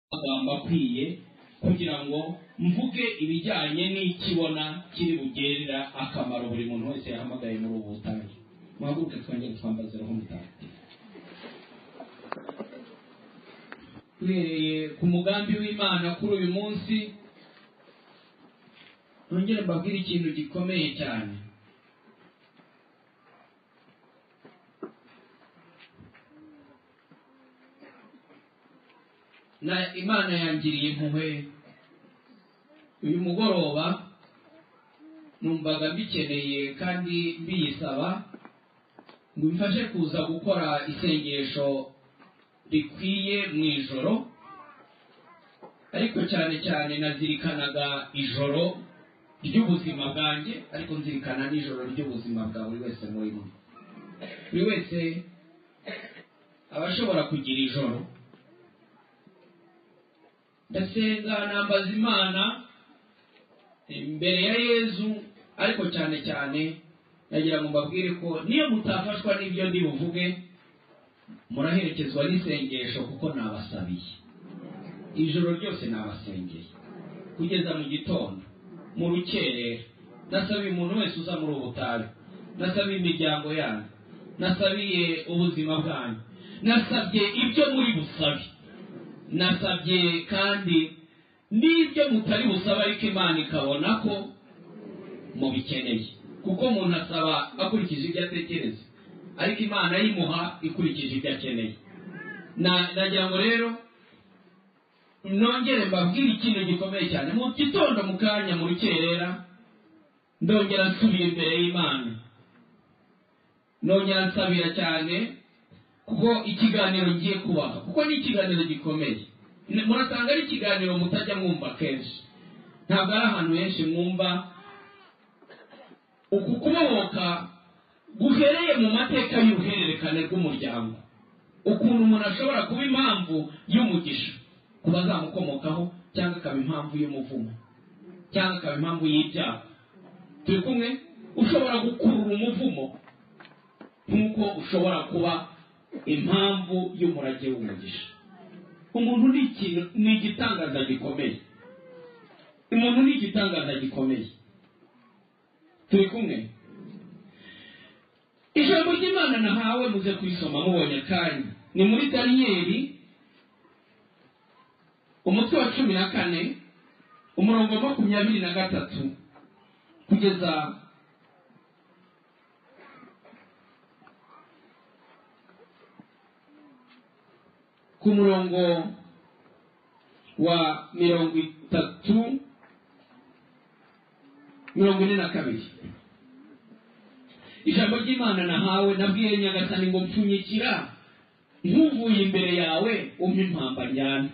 amagambo akwiye kugira ngo mvuge ibijyanye n'ikibona kiri bugerera akamaro buri muntu wese yahamagaye muri ubu butabire muhaguruke twongere twambaziraho umutagatifu duhereye ku mugambi w'imana kuri uyu munsi nongere mbabwire ikintu gikomeye cyane na imana yangiriye impuhwe uyu mugoroba numvaga mbikeneye kandi mbiyisaba ngo mfashe kuza gukora isengesho rikwiye mu ijoro ariko cyane cyane nazirikanaga ijoro ry'ubuzima bwanjye ariko nzirikana n'ijoro ry'ubuzima bwa buri wese murimo buri wese aba ashobora kugira ijoro ndasenga nambaza imana imbere ya yezu ariko cyane cyane ndagira ngo mbabwire ko niyo mutafashwa n'ibyo ndi buvuge muraherekezwa n'isengesho kuko nabasabiye ijoro ryose nabasengeye kugeza mu gitondo mu rukerera nasabiye umuntu wese uza muri ubutayu nasabiye imiryango yanyu nasabiye ubuzima bwanyu nasabye ibyo muri busabe nasabye kandi n'ibyo mutari busaba ariko imana ikabona ko mubikeneye kuko umuntu asaba akurikije ibyo atekereza ariko imana yimuha ikurikije ibyo akeneye nagira ngo rero nongere mbabwire ikintu gikomeye cyane mu gitondo mu kanya mu rukerera ndongera nsubira imbere y'imana nongera nsabira cyane kuko ikiganiro ngiye kubaha kuko ni ikiganiro gikomeye murasanga ari ikiganiro mutajya mwumva kenshi ntabwo ari ahantu henshi mwumva uku kubohoka guhereye mu mateka y'uruhererekane rw'umuryango ukuntu umuntu ashobora kuba impamvu y'umugisha ku bazamukomokaho cyangwa akaba impamvu y'umuvumo cyangwa akaba impamvu y'ibyaha turi kumwe ushobora gukurura umuvumo nk'uko ushobora kuba impamvu y'umurage w'umugisha umuntu ni ikintu ni igitangaza gikomeye umuntu ni igitangaza gikomeye turi kumwe ijambo ry'imana nahawe muze kurisoma mubonye akanya ni muri daniyeli umutwe wa cumi na kane umurongo makumyabiri na gatatu kugeza ku murongo wa mirongo itatu mirongo ine na kabiri ijambo ry'imana nahawe nabwiye nyagasani ngo mpfunyikira ntuvuye imbere yawe umpe impamba njyana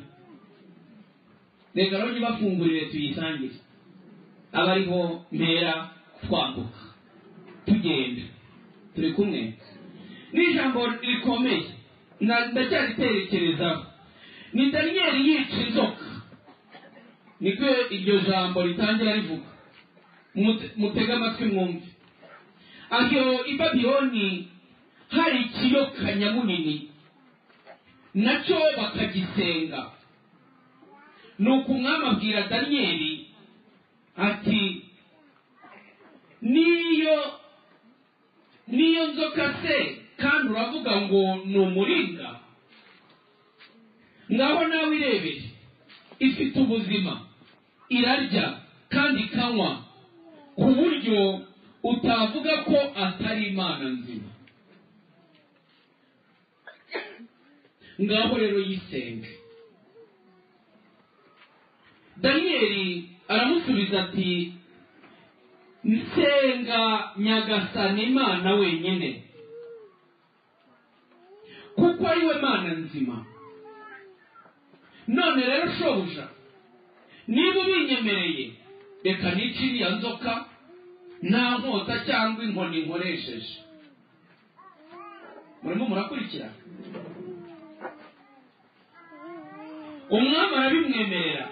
reka rero ntibafungurire tuyisangire aba ariho mpera twambuka tugenda turi kumwe ni ijambo rikomeye ndacyaritekerezaho ni daniyeli yica inzoka niko iryo jambo ritangira rivuga mutege amatwi mwumve aho i babironi hari ikiyoka nyamunini nacyo bakagisenga ni uku umwami abwira daniyeli ati niyo niyo nzoka se kandi uravuga ngo ni umuringa ngaho nawe irebere ifite ubuzima irarya kandi ikanywa ku buryo utavuga ko atari imana nzima ngaho rero yisenge daniyeli aramusubiza ati nsenga nyagasana imana wenyine kuko ari we mana nzima none rero shobuja niba ubinyemereye reka nice iriya nzoka nta nkota cyangwa inkoni nkoresheje murimo murakurikira umwami arabimwemerera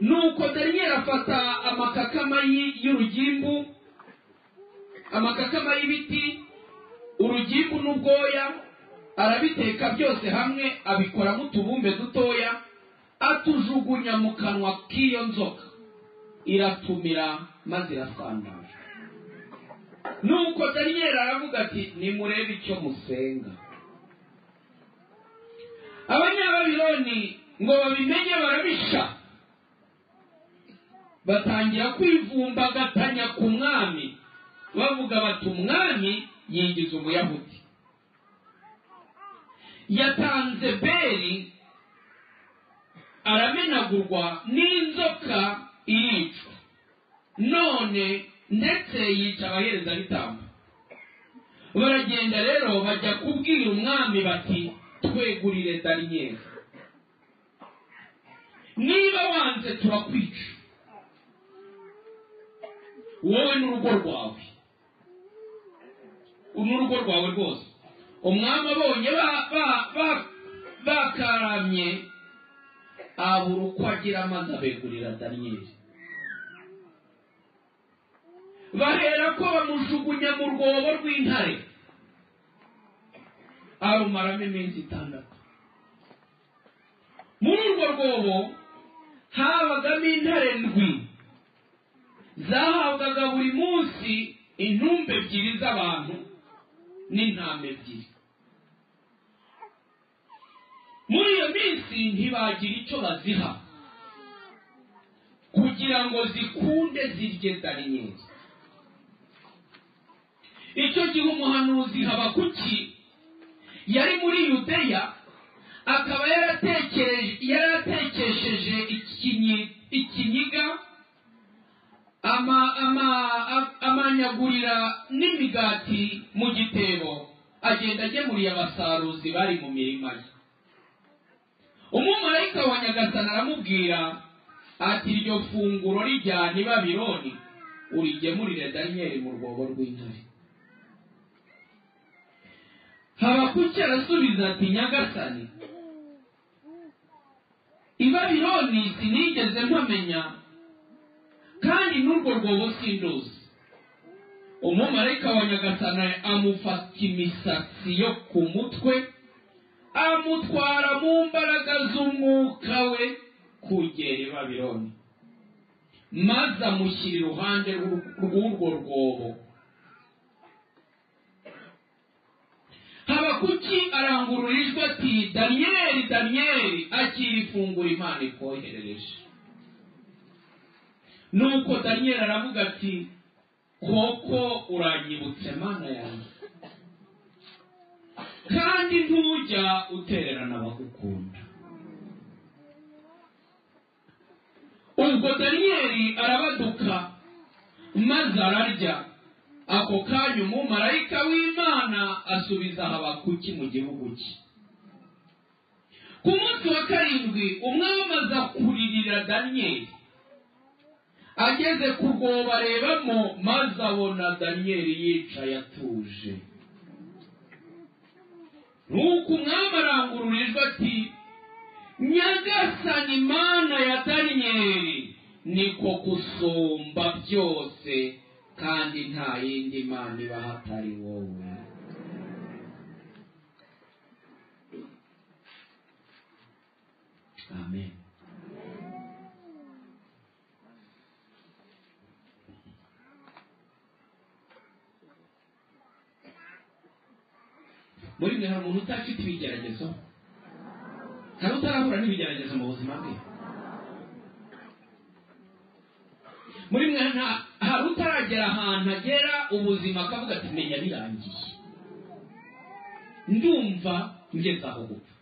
nuko daniyeli afata amakakama y'urugimbu amakakama y'ibiti urugimbu n'ubwoya arabiteka byose hamwe abikoramo utubumbe dutoya atujugunya mu kanwa k'iyo nzoka iratumira maze irasandara nuko daniyeli aravuga ati nimurebe icyo musenga abanyababiloni ngo babimenye barabisha batangira kwivumbagatanya ku mwami bavuga bati umwami yinjiza umuyahudi yatanze beri aramenagurwa n'inzoka iricwa none ndetse yica abaherezabitambo baragenda rero bajya kubwira umwami bati twegurire daniyeli niba wanze turakwica wowe n'urugo rwawe n'urugo rwawe rwose umwami abonye ba- ba- ba- bakaramye abura uko agira maze abegurira daniyeli bahera ko bamujugunya mu rwobo rw'intare arumaramo iminsi itandatu muri urwo rwobo habagamo intare ndwi zahabwaga buri munsi intumbi ebyiri z'abantu n'intama ebyiri muri iyo minsi ntibagira icyo baziha kugira ngo zikunde zirye daniyeli icyo gihe umuhanuzi habakuki yari muri yudeya akaba yaratekereje- yaratekesheje ikinyi- ikinyiga ama ama a- amanyagurira n'imigati mu gitebo agenda agemuriye abasaruzi bari mu mirima ye umumarayika wa nyagasani aramubwira ati iryo funguro rijyana i babironi urigemurire daniyeli mu rwobo rw'intare habakuki arasubiza ati nyagasani i babironi sinigeze mpamenya kandi n'urwo rwobo sinduzi umumarayika wa nyagasani amufata imisatsi yo ku mutwe amutwara mu mbaraga z'umwuka we kugera i babironi maze amushyira iruhande rw'ur- rw'urwo rwobo habakuki arangurura ijwi ati daniyeli daniyeli akira ifunguro imana ikoherereje nuko daniyeli aravuga ati koko uranyibutse mana yanjye kandi ntujya utererana abagukunda ubwo daniyeli arabaduka maze ararya ako kanya umumarayika w'imana asubiza habakuki mu gihugu cye ku munsi wa karindwi umwami aza kuririra daniyeli ageze ku rwobo arebamo maze abona daniyeli yicaye atuje nuko umwami arangurura ijwi ati nyagasani mana ya daniyeli niko gusumba byose kandi nta yindi mana iba hatari wowe amen muri mwe hari umuntu utafite ibigeragezo hari utarahura n'ibigeragezo mu buzima bwe muri mwe nta- hari utaragera ahantu agera ubuzima akavuga ati menya birangiye ndumva ngeze aho gupfa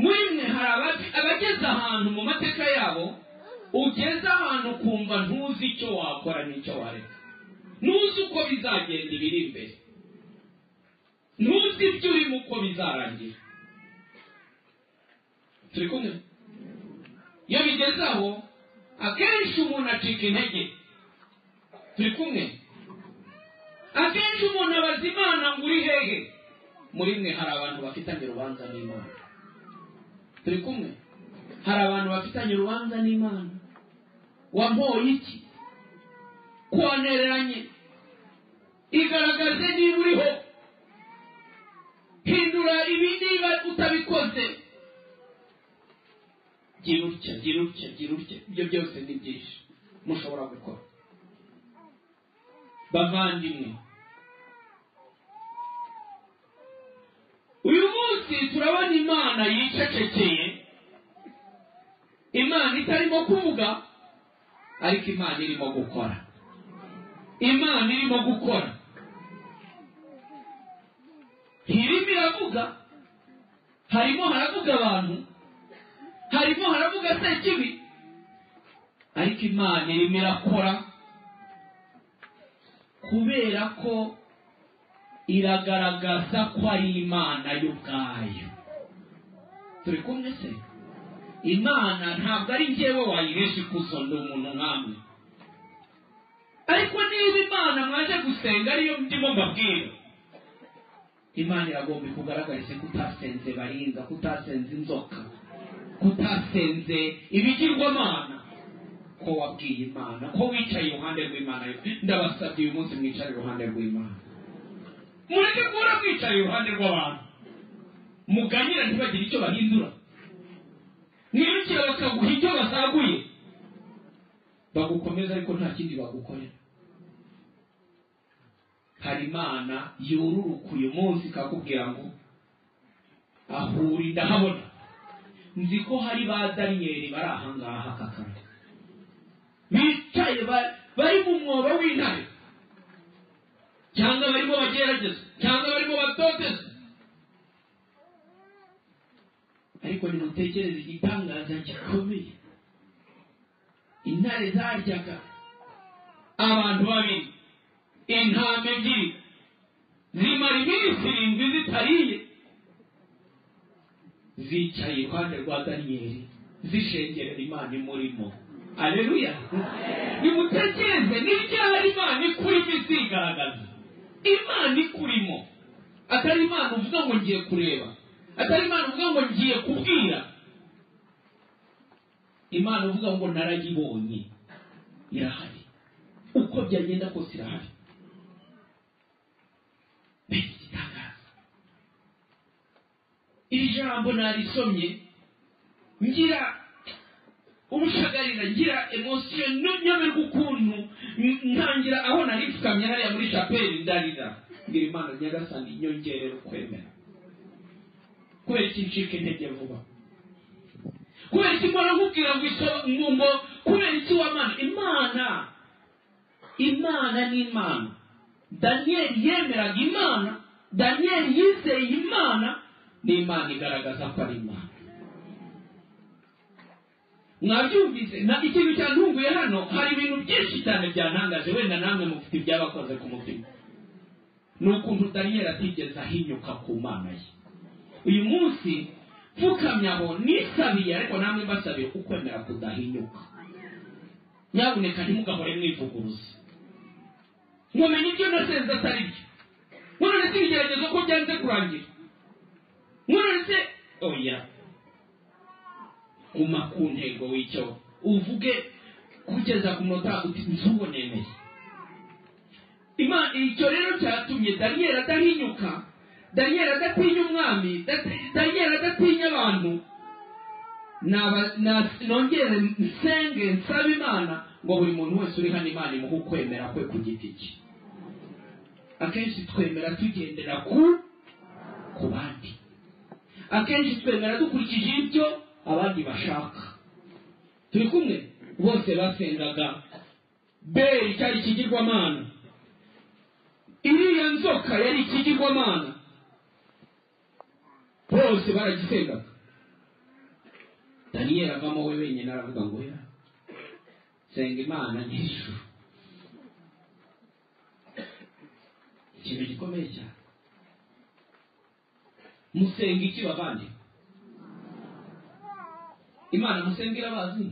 muri mwe hari aba- abageze ahantu mu mateka yabo ugeze ahantu ukumva ntuzi icyo wakora n'icyo wareka ntuzi uko bizagenda ibiri imbere ntuzi ibyo urimo uko bizarangira turi kumwe iyo bigeze aho akenshi umuntu acika intege turi kumwe akenshi umuntu abaza imana ngo uri hehe muri mwe hari abantu bafitanye urubanza n'imana turi kumwe hari abantu bafitanye urubanza n'imana wampoye iki kwantereranye igaragaze niba uriho hindura ibi niba utabikoze gira utya gira utya gira utya ibyo byose ni byinshi mushobora gukora bavandimwe uyu munsi turabona imana yicecekeye imana itarimo kuvuga ariko imana irimo gukora imana irimo gukora ntirimo iravuga harimo haravuga abantu harimo haravuga sekibi ariko imana irimo irakora kubera ko iragaragaza ko ari imana y'ubwayo turi kumwe se imana ntabwo ari njyewe wayiresha ikuzo ndi umuntu nkamwe ariko niba imana mwaje gusenga ariyo ndimo mbabwira imana iragomba ikugaragarize ko utasenze baringa ko utasenze inzoka ko utasenze ibigirwamana ko wabwiye imana ko wicaye iruhande rw'imana ndabasabye uyu munsi mwicara iruhande rw'imana mureke kubura kwicara iruhande rw'abantu muganira ntibagire icyo bahindura mwirukire bakaguha icyo basaguye bagukomeza ariko nta kindi bagukorera hari imana yururuka uyu munsi ikakubwira ngo ahura ndahabona nzi ko hari ba daniyeli bari ahangaha kakana bicaye ba- bari mu mwobo w'intare cyangwa barimo bagerageza cyangwa barimo batoteza ariko nimutekereze igitangaza gikomeye intare zaryaga abantu babiri intama ebyiri zimara iminsi irindwi zitariye zicaye iruhande rwa daniyeli zishengerera imana imurimo aleluya nimutekereze n'ibyaha imana ikurimo izigaragaza imana ikurimo atari imana uvuga ngo ngiye kureba atari imana uvuga ngo ngiye kubwira imana uvuga ngo narayibonye irahari uko byagenda kose irahari mbese igitangaza iri jambo narisomye ngira ubushagarira ngira emosiyo nyoberwa ukuntu n- ntangira aho naripfukamye hariya muri shapeli ndarira ngira imana nyagasani nyongerera ukwemera kubera iki ncika intege vuba kubera iki mbona nkubwira ngo iso- ngo ngo kubera iki wamana imana imana ni imana daniyeli yemeraga imana daniyeli yizeye imana n'imana igaragaza ko ari imana mwabyumvise na ikintu cyantunguye hano hari ibintu byinshi cyane byantangaje wenda namwe mufite ibyabakoze ku mutima ni ukuntu daniyeli atigeze ahinyuka ku mana ye uyu munsi mfukamye aho nisabiye ariko namwe mbasabiye ukwemera kudahinyuka nyabuneka ntimugahore mwivuguruza nkumenya ibyo nasenze atari byo none se ibigeragezo ko byanze kurangira none se oya guma ku ntego w'icyo uvuge kugeza ku munota uti nzuwo nemeye imana icyo rero cyatumye daniyeli adahinyuka daniyeli adatinya umwami dati- daniyeli adatinya abantu Naba- na- nongere nsenge nsaba imana ngo buri muntu wese uri hano imana imuhe ukwemera kwe ku giti cye akenshi twemera tugendera ku ku bandi akenshi twemera dukurikije ibyo abandi bashaka turi kumwe bose basengaga beri cyari ikigirwamana iriya nzoka yari ikigirwamana bose baragisengaga daniyeli avamo we wenyine aravuga ngo ya senga imana nyir'ijuru ikintu gikomeye cyane musenga iki bavandi imana musenga irabazi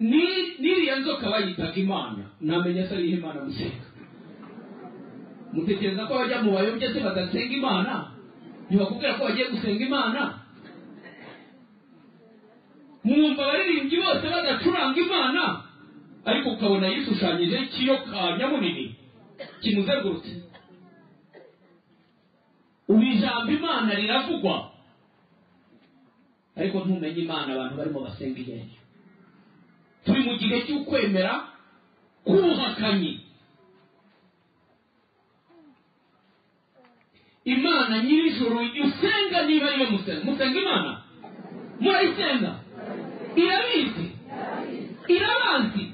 Ni- n'iriya nzoka bayitaga imana namenya se ariho imana musenga mutekereza ko abajya mu bayobye se badasenga imana ntibakubwira ko bagiye gusenga imana mwumva abaririmbyi bose badacuranga imana ariko ukabona yishushanyijeho ikiyoka nyamunini kimuzengurutse ubu ijambo imana riravugwa ariko ntumenye imana abantu barimo basenga iyo ariyo turi mu gihe cy'ukwemera k'ubuhakanyi imana nyir'ijuru usenga niba ariyo musenga musenga imana murayisenga irabizi irabazi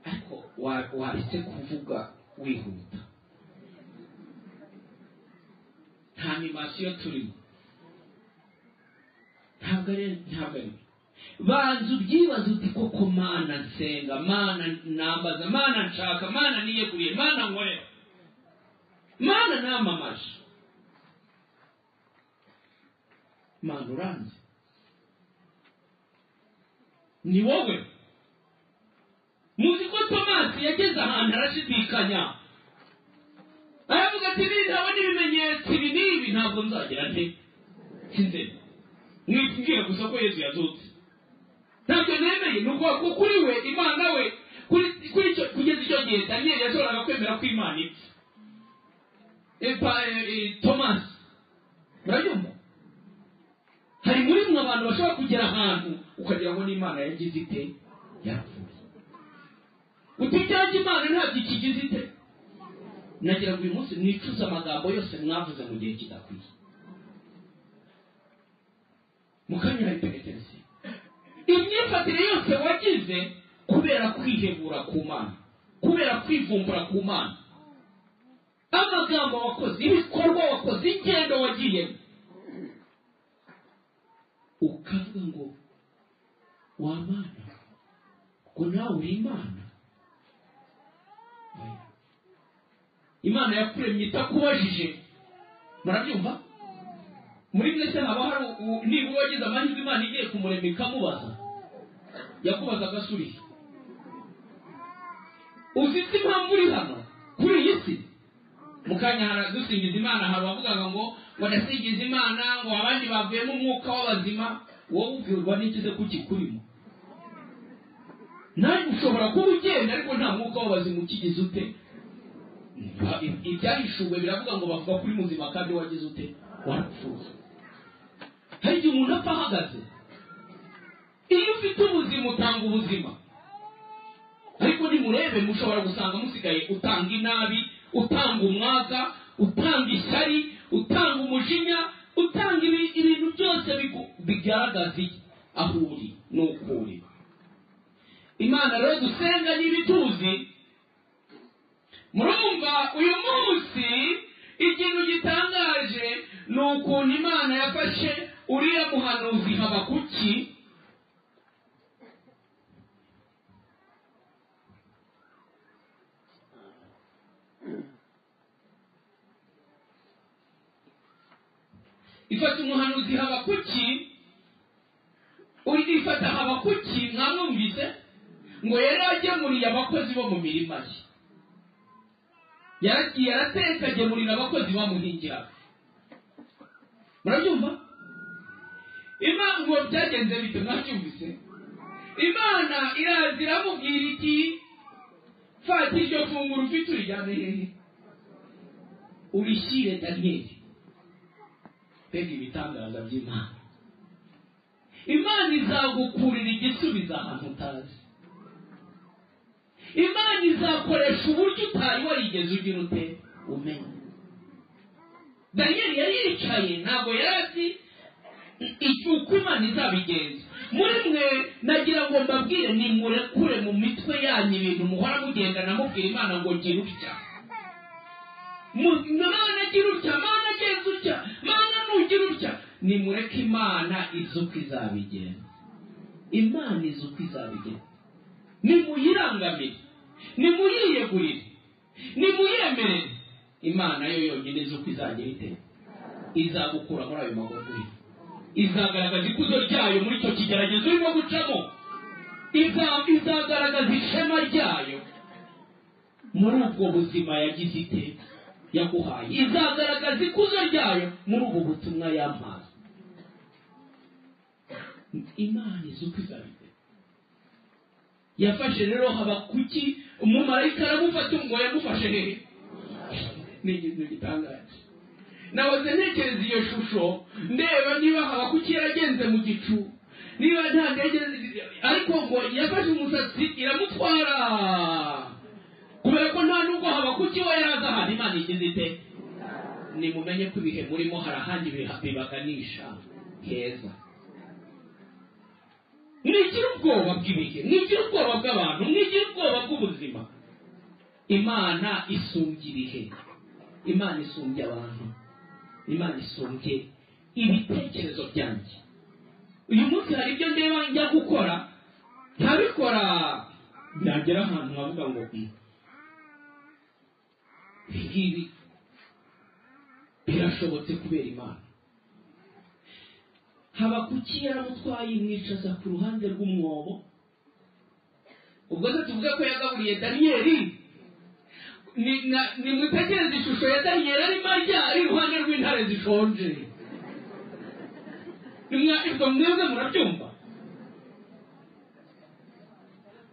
ariko wa- waretse kuvuga wihuta nta animasiyo turimo ntabwo ari ntabwo ari banza ubyibaze uti koko mana nsenga mana nambaza mana nshaka mana niyeguriye mana nkorera mana namamaje mana uranze ni wowe muzi ko tomasi yageze ahantu arashidikanya aravuga ati nindabona ibimenyetso ibi n'ibi ntabwo nzagera nte sinze mwibwira gusa ko yesu yazutse ntabwo nemeye ni ukuvuga ko kuri we imana we kuri kuri icyo kugeza icyo gihe daniyeli yashoboraga kwemera ko imana ipfa epa tomasi murabyumva hari muri mwe abantu bashobora kugera ahantu ukagira ngo n'imana yagize ite yarapfuye uti ibyanjye imana ntabwo ikigize ite nagira ngo uyu munsi mwicuze amagambo yose mwavuze mu gihe kidakwiye mukanyura ipenetensiyo imyifatire yose wagize kubera kwihebura ku mana kubera kwivumbura ku mana amagambo wakoze ibikorwa wakoze ingendo wagiyemo ukavuga ngo wa mana ngo nawe uri imana Oya. imana yakuremye itakubajije murabyumva muri mwese haba hari u- nibura wagize amahirwe imana igiye kumurema ikamubaza yakubaza agasubizo ufite impamvu uri hano kuri iyi si mu kanya haradusingiza imana hari abavugaga ngo ngo ndasingiza imana ngo abandi bavuyemo umwuka w'abazima wowe ubwirwa n'ikize ko ukikurimo nawe ushobora kuba ugenda ariko nta mwuka w'abazima ukigize ute Ba- i- ibyahishuwe biravuga ngo bavuga kuri muzima kandi wagize ute warapfuye hari igihe umuntu apfa ahagaze iyo ufite ubuzima utanga ubuzima ariko nimurebe mushobora gusanga musigaye utanga inabi utanga umwaga utanga ishyari utanga umujinya utanga ibi- ibintu byose bigu- bigaragaza iki aho uri n'uko uri imana rero dusenga n'ibituzi murumva uyu munsi ikintu gitangaje ni ukuntu imana yafashe uriya muhanuzi habakuki ifata umuhanuzi habakuki undi ifata habakuki mwamwumvise ngo yari agemuriye abakozi bo mu mirima ye yaragiye arateka agemurira abakozi bamuhingiraga murabyumva imana ngo byagenze bite mwabyumvise imana iraza iramubwira iti fata iryo funguro ufite urijyane hehe urishyire daniyeli mbega ibitangaza by'imana imana izagukurira igisubizo ahantu utazi imana izakoresha uburyo utari warigeze ugira ute umenya daniyeli yari yicaye ntabwo yari azi icyo uko imana izabigenza muri mwe nagira ngo mbabwire nimurekure mu mitwe yanyu ibintu muhora mugendana mubwira imana ngo gira utya Mu- mana gira utya mana genza utya mana nugira utya nimureke imana izi uko izabigenza imana izi uko izabigenza nimuyirangamire nimuyiyegurire nimuyemerere imana yo yonyine izi uko izagira ite izagukura muri ayo magufuri izagaragaza ikuzo ryayo muri icyo kigeragezo urimo gucamo Iza- izagaragaza ishema ryayo muri ubwo buzima yagize ite yaguhaye izagaragaza ikuzo ryayo muri ubwo butumwa yampaye imana izi uko izabigera yafashe rero habakuki umumarayika aramufata ngo yamufashe hehe ni ikintu gitangaje nahoze ntekereza iyo shusho ndeba niba habakuki yaragenze mu gicu niba nta ndege zi- ariko ngo yafashe umusatsi iramutwara kubera ko nta nubwo habakuki we yaraza ahantu imana igize ite nimumenye ko ibihe murimo hari ahandi biha- bibaganisha heza mwigira ubwoba bw'ibihe mwigira ubwoba bw'abantu mwigira ubwoba bw'ubuzima imana isumbya ibihe imana isumbya abantu imana isumbye ibitekerezo byanjye uyu munsi hari ibyo ndeba njya gukora ntabikora byagera ahantu nkavuga ngo "Mm, ibi ngibi birashobotse kubera imana habakuki yaramutwaye imwicaza ku ruhande rw'umwobo ubwo se tuvuge ko yagaburiye daniyeli ni- na- nimutegereze ishusho ya daniyeli arimo arya ari iruhande rw'intare zishonje Nimwa- ubwo mwebwe murabyumva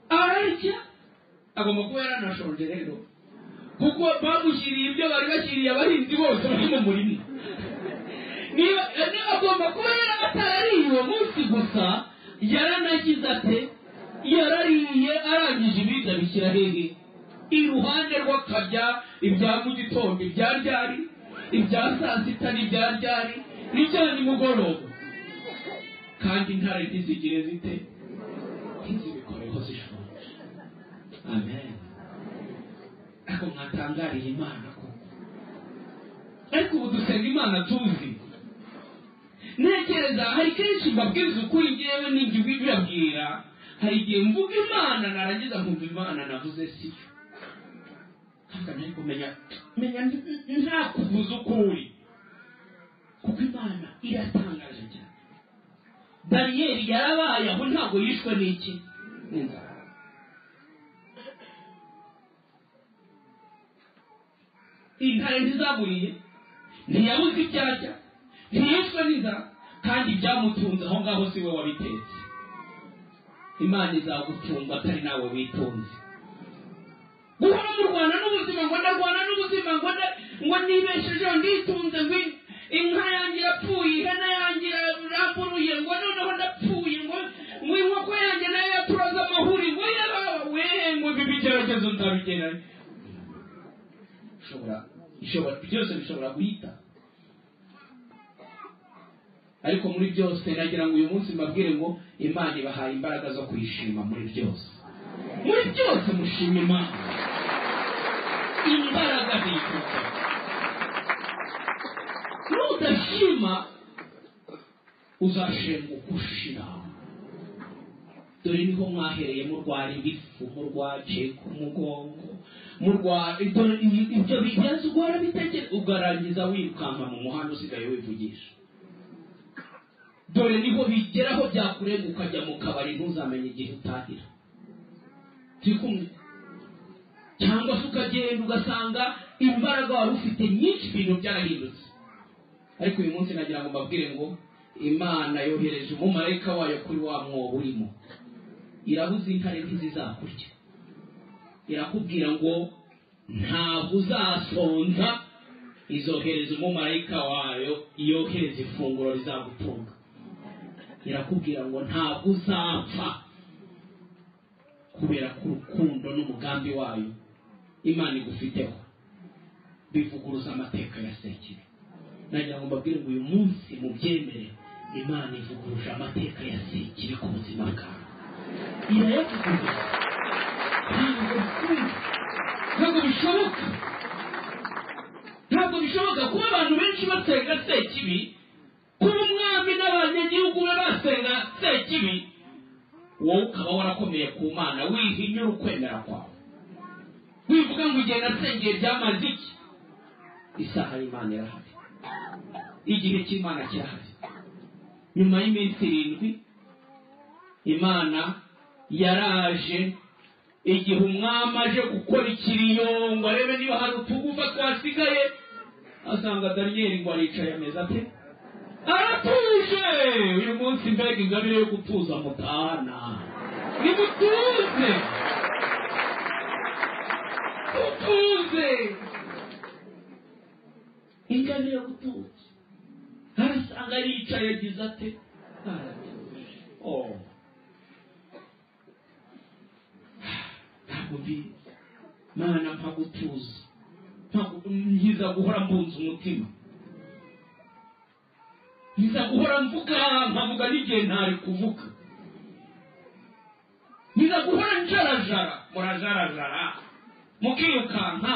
ararya agomba kuba yaranashonje rero kuko bamushyiriye ibyo bari bashyiriye abahinzi bose bari mu murima niba ane agomba kuba yari atarariye uwo munsi gusa yaranagize ate yarariye arangije ibindi abishyira hehe iruhande rw'akarya ibya mu gitondo ibya ryari ibya saa sita n'ibya ryari n'ibya nimugoroba kandi intare ntizigire zite ntizibikoreho zishonje amen ariko mwatangariye imana koko ariko ubu dusenga imana tuzi ntekereza hari kenshi mbabwiza ukuri ngewe n'igihe bibabwira hari igihe mvuga imana narangiza nkumva imana navuze siyo ntabwo nari kumenya menya n- nta kuvuza ukuri kuko imana iratangaje cyane bariyeri yarabaye aho ntabwo yishwe n'iki n'inzara intare ntizaburiye ntiyabuze ibyarya ntiyishwe n'inzara kandi ibyamutunze aho ngaho si we wabitetse imana izagutunga atari nawe witunze guhora murwana n'ubuzima ngo ndarwana n'ubuzima ngo nda- ngo nibeshejeho nditunze ngo in- inka yanjye yapfuye ihene yanjye yaramburuye ngo noneho ndapfuye ngo ngo inkoko yanjye nayo yaturaze amahuri ngo yawe ngo ibi bigeragezo nzabigerane bishobora bishobora byose bishobora guhita ariko muri byose nagira ngo uyu munsi mbabwire ngo imana ibahaye imbaraga zo kuyishima muri byose muri byose mushima imana imbaraga ntiyikuka nudashima uzashenguka ushira dore niho mwahereye murwara ibifu murwaje ku mugongo murwara dore ibi- ibyo bigenza ugora bitekereza ugarangiza wirukanka mu muhanda usigaye wivugisha dore niho bigeraho byakurenga ukajya mu kabari ntuzamenye igihe utahira turi kumwe cyangwa se ukagenda ugasanga imbaraga wari ufite nyinshi ibintu byarahindutse ariko uyu munsi nagira ngo mbabwire ngo imana yohereje umumarayika wayo kuri wa mwobo urimo irabuze intare ntizizakurya irakubwira ngo ntabwo uzasonza izohereza umumarayika wayo yohereza ifunguro rizagutunga irakubwira ngo ntabwo uzapfa kubera ko urukundo n'umugambi wayo imana igufiteho bivuguruza amateka ya sekire nagira ngo mbabwire ngo uyu munsi mubyemere imana ivuguruje amateka ya sekire ku buzima bwawe irayavugurura ntabwo bikunze ntabwo bishoboka ntabwo bishoboka kuba abantu benshi basenga sekibi kuba umwami n'abanyagihugu be basenga sekibi wowe ukaba warakomeye ku mana wihinyura ukwemera kwawe wivuga ngo igihe nasengeye byamaze iki isaha y'imana irahari igihe cy'imana kirahari nyuma y'iminsi irindwi imana yaraje igihe umwami aje gukora ikiriyo ngo arebe niba hari utugufa twasigaye asanga daniyeli ngo aricaye ameze ate aratuje uyu munsi mbega ingabire yo gutuza mutahana nimutuze mutuze ingano yagututse arasanga yicaye agize ate naratuje oh ntabwo mbizi mana mpa gutuza Ntabwo- nkiza guhora mbunza umutima nkiza guhora mvuga nkavuga n'igihe ntari kuvuga nkiza guhora njarajara murajarajara mukirukanka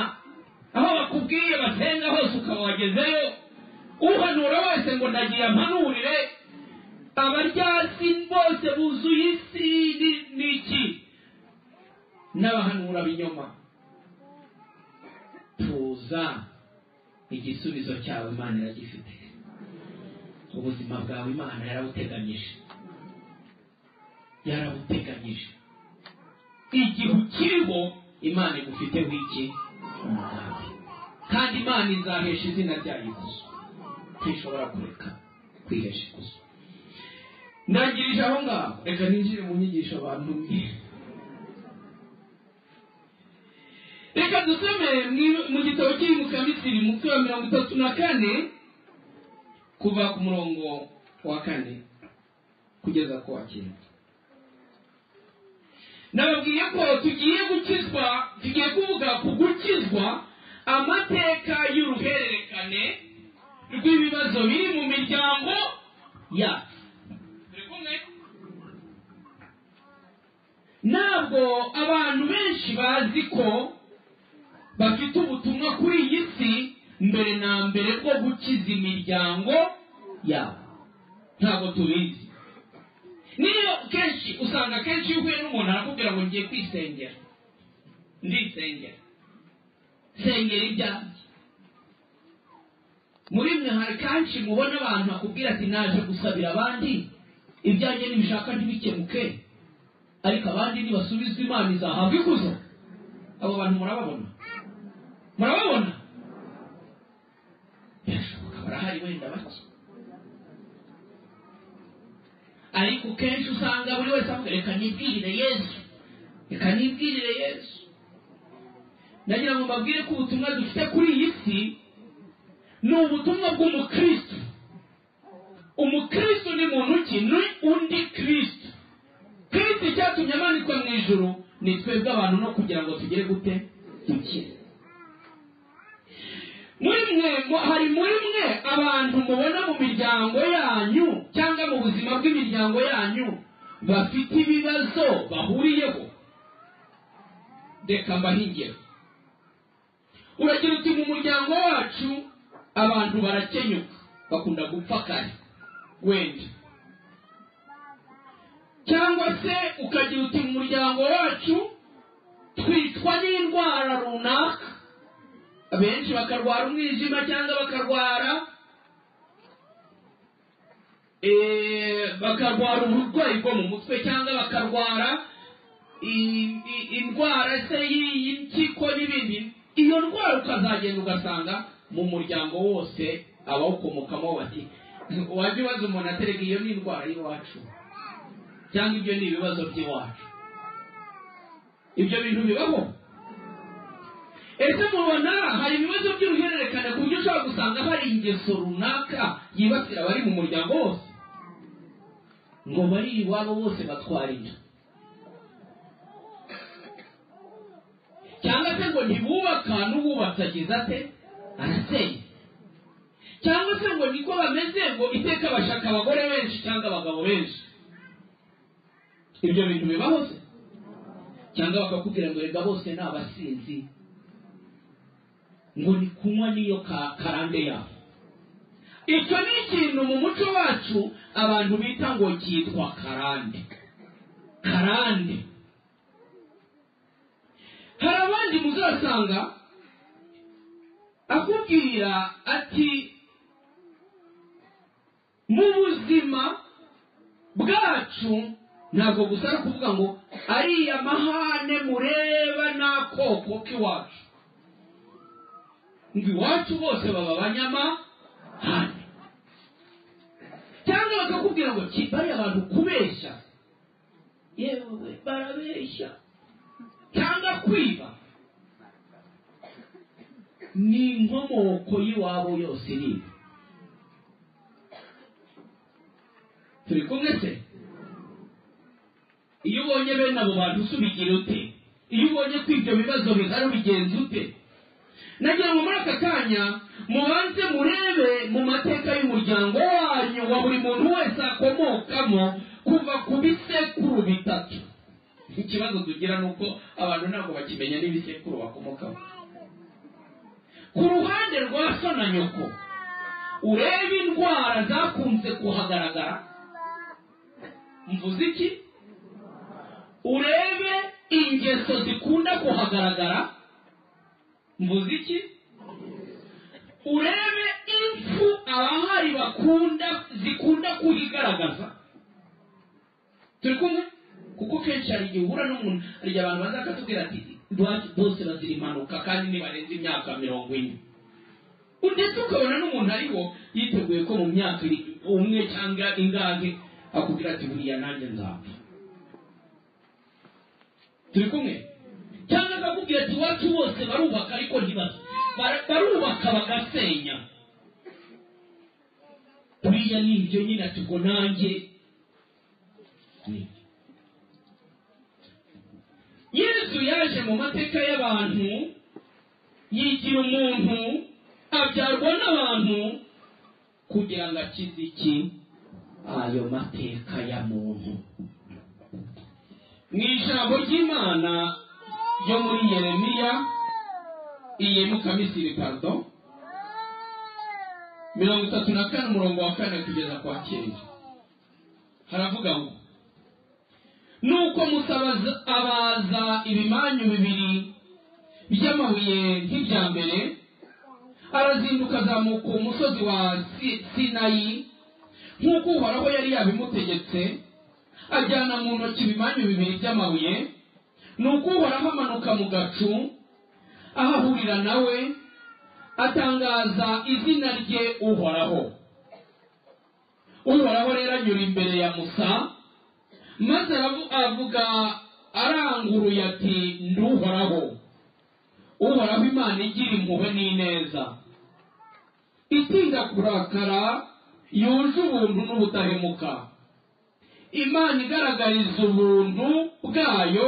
aho bakubwiye basenga hose ukaba wagezeyo uhanura wese ngo ndagiye ampanurire abaryasi bose buzuye isi ni- ni iki n'abahanura binyoma tuza igisubizo cyawe imana iragifite ubuzima bwawe imana yarabuteganyije yarabuteganyije igihe ukiriho imana igufiteho iki umugambi kandi imana izahesha izina ryayo ikuzo ntishobora kureka kwihesha ikuzo ndangirije aho ngaho reka ninjire mu nyigisho abantu mwe reka dusome mu- mu gitabo kiri mu kamisiri mutwe wa mirongo itatu na kane kuva ku murongo wa kane kugeza ku wa cyenda nababwiye ko tugiye gukizwa tugiye kuvuga ku gukizwa amateka y'uruhererekane rw'ibibazo biri mu miryango yacu turi kumwe ntabwo abantu benshi bazi ko bafite ubutumwa kuri iyi si mbere na mbere bwo gukiza imiryango yabo ntabwo tubizi niyo kenshi usanga kenshi iyo uhuye n'umuntu arakubwira ngo ngiye kwisengera ndisengera sengera ibyanjye muri mwe hari kenshi mubona abantu bakubwira ati naje gusabira abandi ibyanjye nibishaka ntibikemuke ariko abandi nibasubizwa imana izahabwa ikuzo abo bantu murababona murababona birashoboka barahari wenda bake ariko kenshi usanga buri wese avuga reka nibwirire yesu reka nibwirire yesu ndagira ngo mbabwire ko ubutumwa dufite kuri iyi si ni ubutumwa bw'umukristo umukristo ni muntu ki ni undi kristo kristo icyatumye amanikwa mu ijuru ni twebwe abantu no kugira ngo tugere gute dukire muri mwe mu- hari muri mwe abantu mubona mu miryango yanyu cyangwa mu buzima bw'imiryango yanyu bafite ibibazo bahuriyeho reka mbahingire uragira uti mu muryango wacu abantu barakenyuka bakunda gupfa kare wenda cyangwa se ukagira uti mu muryango wacu twicwa n'indwara runaka benshi bakarwara umwijima cyangwa bakarwara eh, bakarwara uburwayi bwo mu mutwe cyangwa bakarwara i- i- indwara se y- y'impyiko n'ibindi iyo ndwara ukazagenda ugasanga mu muryango wose abawukomokamo bati wajya ubaza umuntu aterega iyo ni indwara y'iwacu cyangwa ibyo ni ibibazo by'iwacu ibyo bintu bibaho ese mubona hari ibibazo by'uruhererekane ku buryo ushobora gusanga hari ingeso runaka yibasira abari mu muryango wose ngo bari iwabo bose batwara inda cyangwa se ngo ntibubaka n'uwubatse agize ate arasenya cyangwa se ngo niko bameze ngo iteka bashaka abagore benshi cyangwa abagabo benshi ibyo bintu bibaho se cyangwa bakakubwira ngo reka bose ni abasinzi ngo ni kunywa n'iyo ka- karande yabo icyo ni ikintu mu muco wacu abantu bita ngo cyitwa karande karande hari abandi muzasanga akubwira ati mu buzima bwacu ntabwo gusa ari ukuvuga ngo ariya mahane mureba ni akoko k'iwacu ngo iwacu bose baba abanyamahane cyangwa bakakubwira ngo "Ki- bariya abantu kubeshya yewe barabeshya cyangwa kwiba ni inkomoko y'iwabo yose iri turi kumwe se iyo ubonye bene abo bantu usubigira ute iyo ubonye ko ibyo bibazo bihari ubigenza ute nagira ngo muri aka kanya mubanze murebe mu mateka y'umuryango wanyu wa buri muntu wese akomokamo kuva ku bisekuru bitatu ikibazo tugira ni uko abantu ntabwo bakimenya n'ibisekuru bakomokamo ku ruhande rwa so na nyoko urebe indwara zakunze kuhagaragara mvuze iki urebe ingeso zikunda kuhagaragara mvuze iki urebe impfu abahari bakunda zikunda kuyigaragaza turi kumwe kuko kenshi hari igihe uhura n'umuntu hari igihe abantu baza bakatubwira ati iwacu bose bazira impanuka kandi ntibarenze imyaka mirongo ine ndetse ukabona n'umuntu ariho yiteguye ko mu myaka umwe cyangwa ingahe akubwira ati buriya nanjye nzapfa turi kumwe cyangwa akakubwira ati iwacu bose barubaka ariko ntibaza barubaka bagasenya buriya ni ibyo nyine ati ubwo nanjye yesu yaje mu mateka y'abantu yigira umuntu abyarwa n'abantu kugira ngo akize iki ayo mateka ya muntu mu ijambo ry'imana ryo muri yeremiya iyi mukamisiri pardo mirongo itatu na kane umurongo wa kane kugeza ku wa cyenda haravuga ngo nuko musaba abaza ibimanyu bibiri by'amabuye nk'ibya mbere arazinduka azamuka umusozi wa Si- sinayi nk'uko uhoraho yari yabimutegetse ajyana mu ntoki ibimanyu bibiri by'amabuye nuko uhoraho amanuka mu gacu ahahurira nawe atangaza izina rye uhoraho uhoraho rero anyura imbere ya musa maze aravu- avuga aranguruye ati ndi uhoraho uhoraho imana igira impuhwe n'ineza itinda kurakara yuje ubuntu n'ubudahemuka imana igaragariza ubuntu bwayo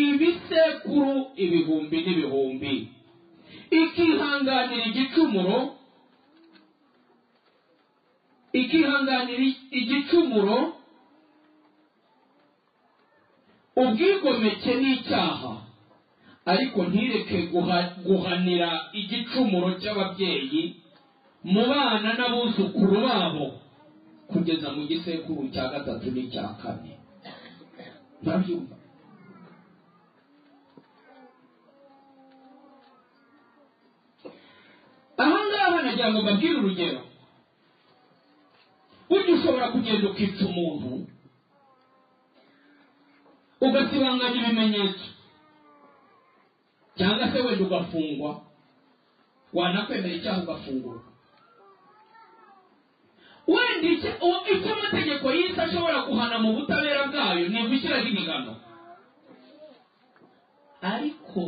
ibisekuru ibihumbi n'ibihumbi ikihanganira igicumuro ikihanganira igicumuro ubwigomeke n'icyaha ariko ntireke guha- guhanira igicumuro cy'ababyeyi mu bana n'abuzukuru babo kugeza mu gisekuru cya gatatu n'icya kane murabyumva aha ngaha nagira ngo mbabwire urugero burya ushobora kugenda ukica umuntu ugasibanganya ibimenyetso cyangwa se wenda ugafungwa wanakwemera icyaha ugafungurwa wenda icyo uwo- icyo amategeko y'isi ashobora guhana mu butabera bwayo ni ugushyiraho imigano ariko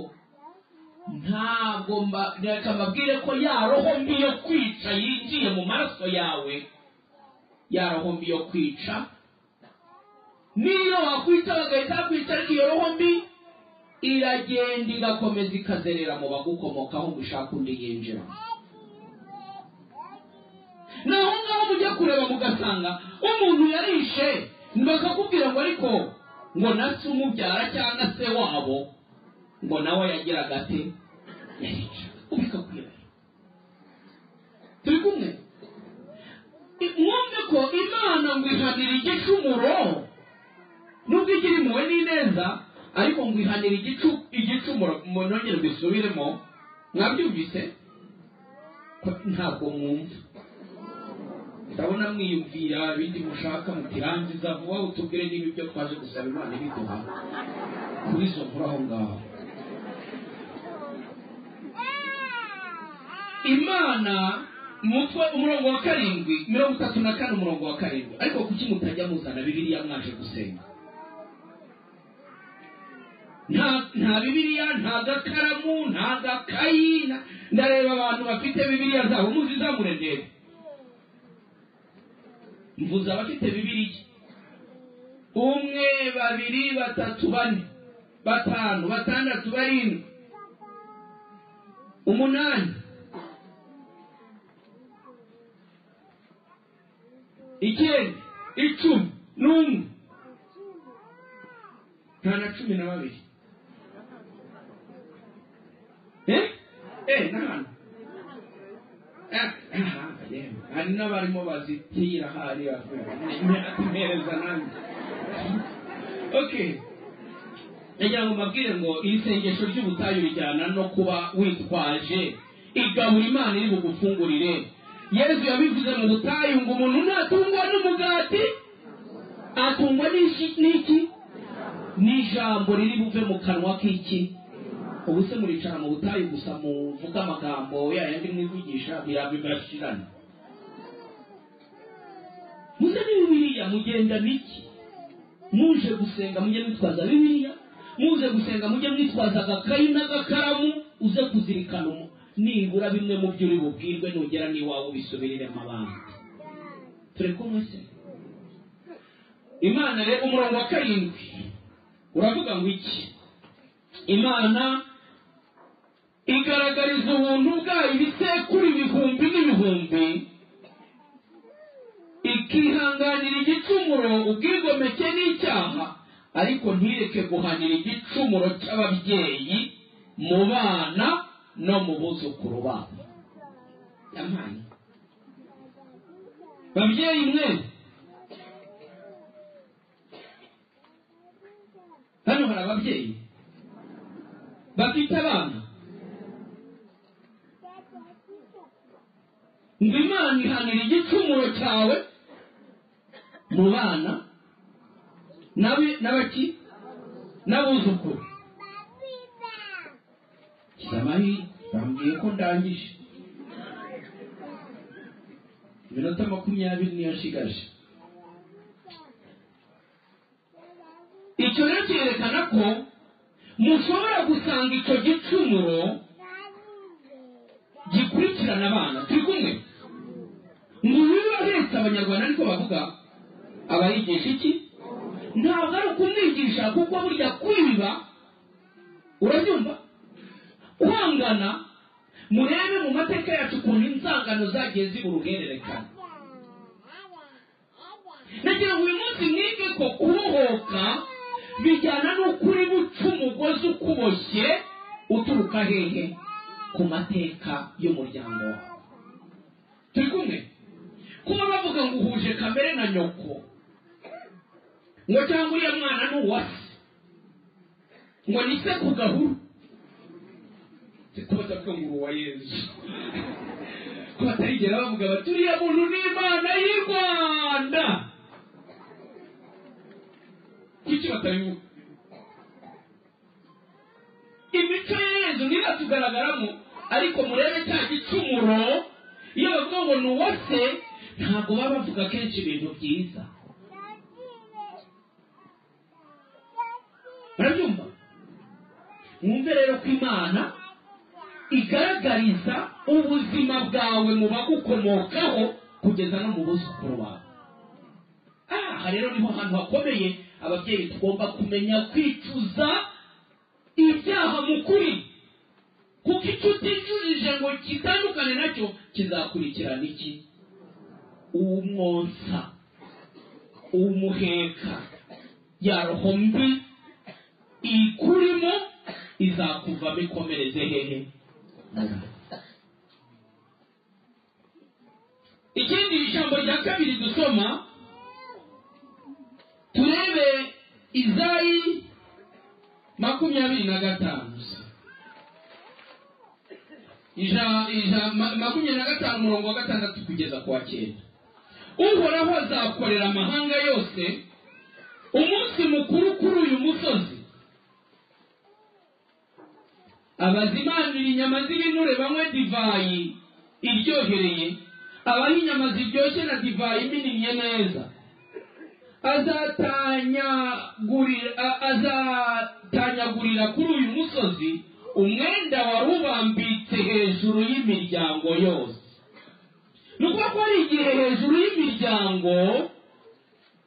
ntabwo mba- reka mbabwire ko ya roho mbi yo kwica yinjiye mu maraso yawe ya roho mbi yo kwica niyo wakwita bagahita bakwica ariko iyo roho mbi iragenda igakomeza ikazerera mu bagukomokaho ngo ushake undi yinjira naho ngaho mujya kureba mugasanga umuntu yarishe bakakubwira ngo ariko ngo na se umubyara cyangwa se wabo ngo nawe yagiraga ate yarica ubikakwira turi kumwe I- mwumve ko imana ngo ihanira igicumuro nubwo igira impuhwe n'ineza ariko ngo ihanira igicu igicumuro mu- nongere mbisubiremo mwabyumvise ko ntabwo mwumva ndabona mwiyumvira ibindi mushaka mutirangiza vuba utubwire niba ibyo twaje gusaba imana ibiduha kuri izo nkuru aho ngaho imana mutwe umurongo wa karindwi mirongo itatu na kane umurongo wa karindwi ariko kuki mutajya muzana bibiliya mwaje gusenga nta nta bibiliya nta gakaramu nta gakayi nta- ndareba abantu bafite bibiliya zabo muzi izamure ndebe mvuze abafite bibiliya umwe babiri batatu bane batanu batandatu barindwi umunani icyenda icumi n'umwe nta na cumi na babiri eh eh n'ahantu Eh, ah, yewe. hari n'abarimo bazitira hariya mpereza nanjye okay ndagira ngo mbabwire ngo iri sengesho ry'ubutayu rijyana no kuba witwaje igabura imana iri bugufungurire yezu yabivuze mu butayu ngo umuntu natungwa n'umugati atungwa n'ishi- n'iki n'ijambo riri buve mu kanwa k'iki ubu se muricara mu butayu gusa muvuga amagambo yayandi mwivugisha birabibashirana muze ni biriya mugenda n'iki muje gusenga mujye mwitwaza bibiliya muje gusenga mujye mwitwaza agakayi n'agakaramu uze kuzirikana umu- nibura bimwe mu byo uri bubwirwe nugera n'iwawe ubisubiriremo abandi turi kumwe se imana rero umurongo wa karindwi uravuga ngo iki imana igaragariza ubuntu bwayo ibisekuru ibihumbi n'ibihumbi ikihanganira igicumuro ubwigomeke n'icyaha ariko ntireke guhanira igicumuro cy'ababyeyi mu bana no mu buzukuru babo yampaye babyeyi mwe hano hari ababyeyi bafite abana ngo imana ihanira igicumuro cyawe mu bana n'abe- n'abaki n'abuzukuru samari bambwiye ko ndangije iminota makumyabiri niyo nshigaje icyo rero cyerekana ko mushobora gusanga icyo gicumuro gikurikirana abana turi kumwe ngo uyu ahetse abanyarwanda ariko bavuga abayigisha iki ntabwo ari ukumwigisha kuko burya kwiba urabyumva kwangana murebe mu mateka yacu ukuntu inzangano zagiye zibura uruhererekane nagira ngo uyu munsi mwige ko kubohoka bijyana n'uko uri buca umugozi ukuboshye uturuka hehe ku mateka y'umuryango wawe turi kumwe kuba bavuga ngo uhuje kamere na nyoko ngo cyangwa uriya mwana ni uwase ngo ni se ku gahuru kuba atavuga ngo uwa yezu ko batarigera bavuga bati uriya muntu ni imana y'i rwanda kuki batabivuga imico ya yezu ntiratugaragaramo ariko murebe cya gicumuro iyo bavuga ngo ni uwa se ntabwo baba bavuga kenshi ibintu byiza murabyumva mwumve rero ko imana igaragariza ubuzima bwawe mu bagukomokaho kugeza no mu buzukuru bawe aha rero niho hantu hakomeye ababyeyi tugomba kumenya kwicuza ibyaha mu kuri kuko icyo uticujije ngo kitandukane nacyo kizakurikirana iki uwumwonsa uwumuheka ya roho mbi ikurimo izakuvamo ikomereze hehe ikindi ijambo rya kabiri dusoma turebe izayi makumyabiri na gatanu ija- ija- ma- makumyabiri na gatanu umurongo wa gatandatu kugeza ku wa cyenda uhoraho azakorera amahanga yose umunsi mukuru kuri uyu musozi abazimanira inyama z'ibinure banywe divayi iryohereye abaha inyama ziryoshye na divayi iminnye neza azatanyagurira a- azatanyagurira kuri uyu musozi umwenda wari ubambitse hejuru y'imiryango yose ni ukuvuga ko hari igihe hejuru y'imiryango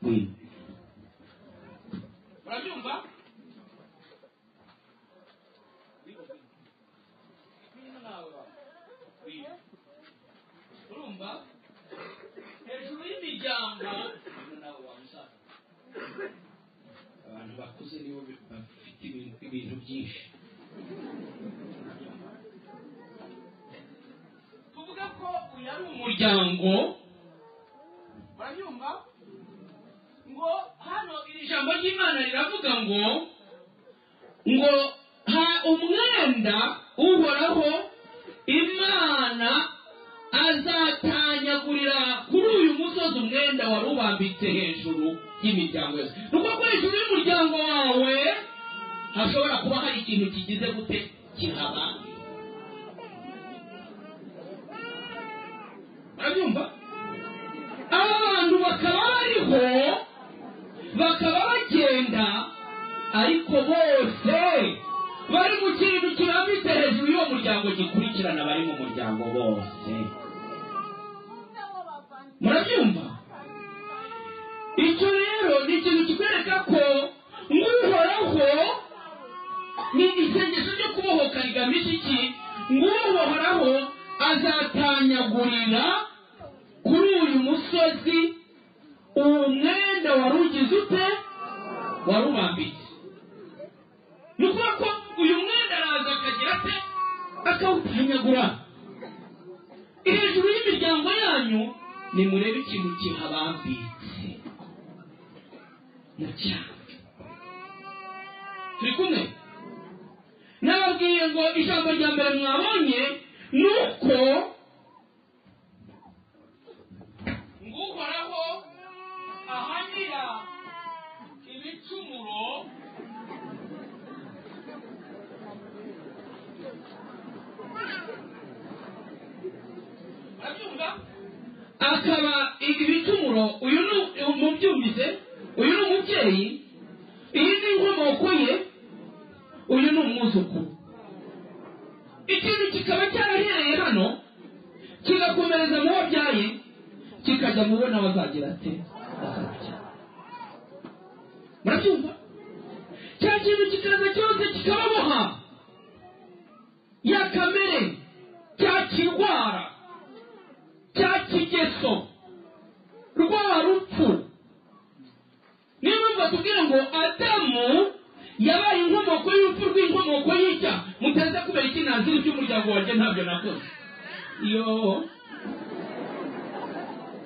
wina murabyumva urumva hejuru y'imiryango nawe wamusaza abantu bakuze nibo bafite ibintu ibintu byinshi tuvuga ko uyu ari umuryango barabyumva ngo hano iri jambo ry'imana riravuga ngo ngo ha umwenda uhoraho imana azatanyagurira kuri uyu musozi umwenda wari ubambitse hejuru y'imiryango yose ni ukuvuga ko hejuru y'umuryango wawe hashobora kuba hari ikintu kigize gute kihaba murabyumva aba bantu bakaba bariho bakaba bagenda ariko bose bari mu kintu kirambitse hejuru y'uwo muryango gikurikirana abari mu muryango bose murabyumva icyo rero ni ikintu kikwereka ko nguhoraho ni isengesho ryo kubohoka rigamije iki nguhoraho azatanyagurira kuri uyu musozi uwo mwenda wari ugize ute wari ubambitse ni ukuvuga ko uyu mwenda araza akagira ate akawutanyagura hejuru y'imiryango yanyu nimurebe ikintu kihabambitse mu cyaha turi kumwe nababwiye ngo ijambo rya mbere mwabonye ni uko ngo uhoraho ahanira ibicumuro barabyumva akaba ibicumuro uyu ni umubyumvise uyu ni umubyeyi iyi ni inkomoko ye uyu ni umwuzukuru ikintu kikaba cyarahereye hano kigakomereza mu wabyaye kikajya mu bo n'abazagira ate bazabya murabyumva cya kintu kikaza cyose kikababoha ya kamere cya kirwara cya kigeso rwa rupfu niyo mpamvu batubwira ngo adamu yabaye inkomoko y'urupfu rw'inkomoko y'icya mutaza kubera ikinaziri by'umuryango wanjye ntabyo nakoze iyo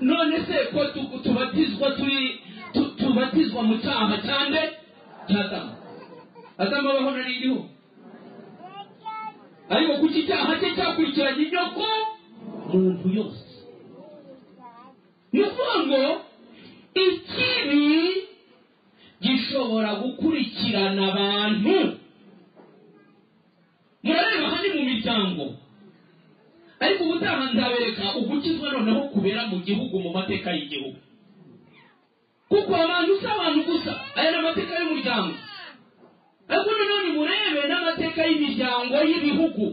none se ko tu- tubatizwa turi tu- tubatizwa mu cyaha cyane cya adamu adamu abaho nari iriho ariko kuki icyaha cye cyakurikiranye inyoko muntu yose ni ukuvuga ngo ikibi gishobora gukurikirana abantu murareba hano mu miryango ariko ubutaha nzabereka ugukizwa noneho kubera mu gihugu mu mateka y'igihugu kuko abantu si abantu gusa aya ni amateka y'umuryango ariko noneho nimurebe n'amateka y'imiryango y'ibihugu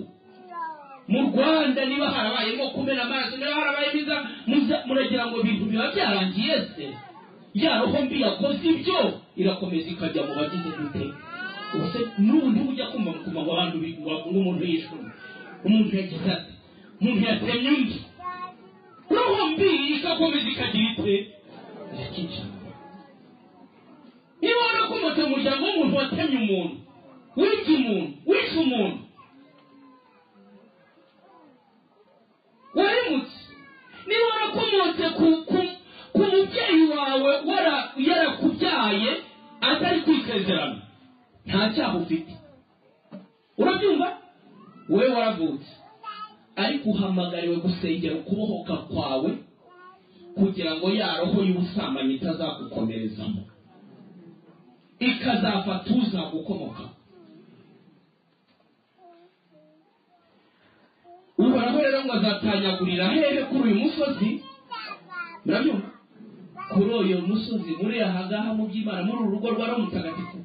mu rwanda niba harabayemo kumena amaraso niba harabayemo iza muza- muragira ngo ibintu biba byarangiye se ya roho mbi yakoze ibyo irakomeza ikajya mu bagize gute ubuse n'ubundi ujya kumva mu kumva ngo abantu bi- ngo umuntu yishwe umuntu yagize ati umuntu yatemye undi roho mbi ikakomeza ikagira ite irakica niba warakomotse mu muryango w'umuntu watemye umuntu wica umuntu wishe umuntu warimutse niba warakomotse ku, ku, ku mubyeyi wawe wara- yarakubyaye atari kwisezerano nta cyaha ufite urabyumva wowe waravutse ariko uhamagariwe gusengera ukubohoka kwawe kugira ngo ya roho y'ubusambanyi itazagukomerezamo ikazafata uzagukomokaho uhoraho rero ngo azatanyagurira hehe kuri uyu musozi murabyumva kuri uyu musozi muri aha ngaha mu by'imana muri uru rugo rwa roho mutagatifu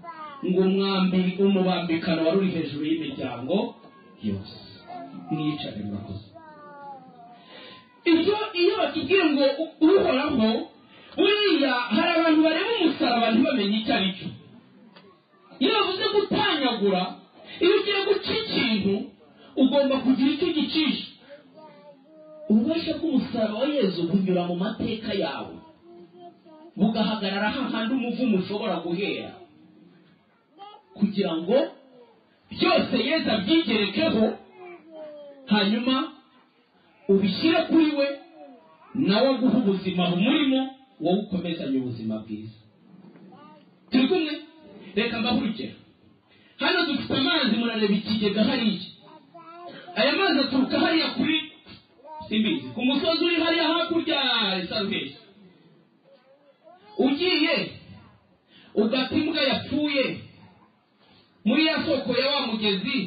ngo mwambi umubambikano wari uri hejuru y'imiryango yose mwiyicarire murakoze ibyo iyo bakibwiye ngo uhoraho buriya hari abantu bareba umusaraba ntibamenye icyo ari cyo iyo bavuze gutanyagura iyo ugiye guca ikintu ugomba kugira icyo ugicisha ububasha bw'umusaraba wa yezu bunyura mu mateka yawe bugahagarara hahandi umuvumo ushobora guhera kugira ngo byose yezu abyigerekeho hanyuma ubishyire kuri we nawe aguhe ubuzima bumurimo wowe ukomezanye ubuzima bwiza turi kumwe reka mbahe urugero hano dufite amazi murareba ikigega hariya aya mazi aturuka hariya kuri simbizi ku musozi uri hariya hakurya ya salvesi ugiye ugata imbwa yapfuye muri ya soko ya wa mugezi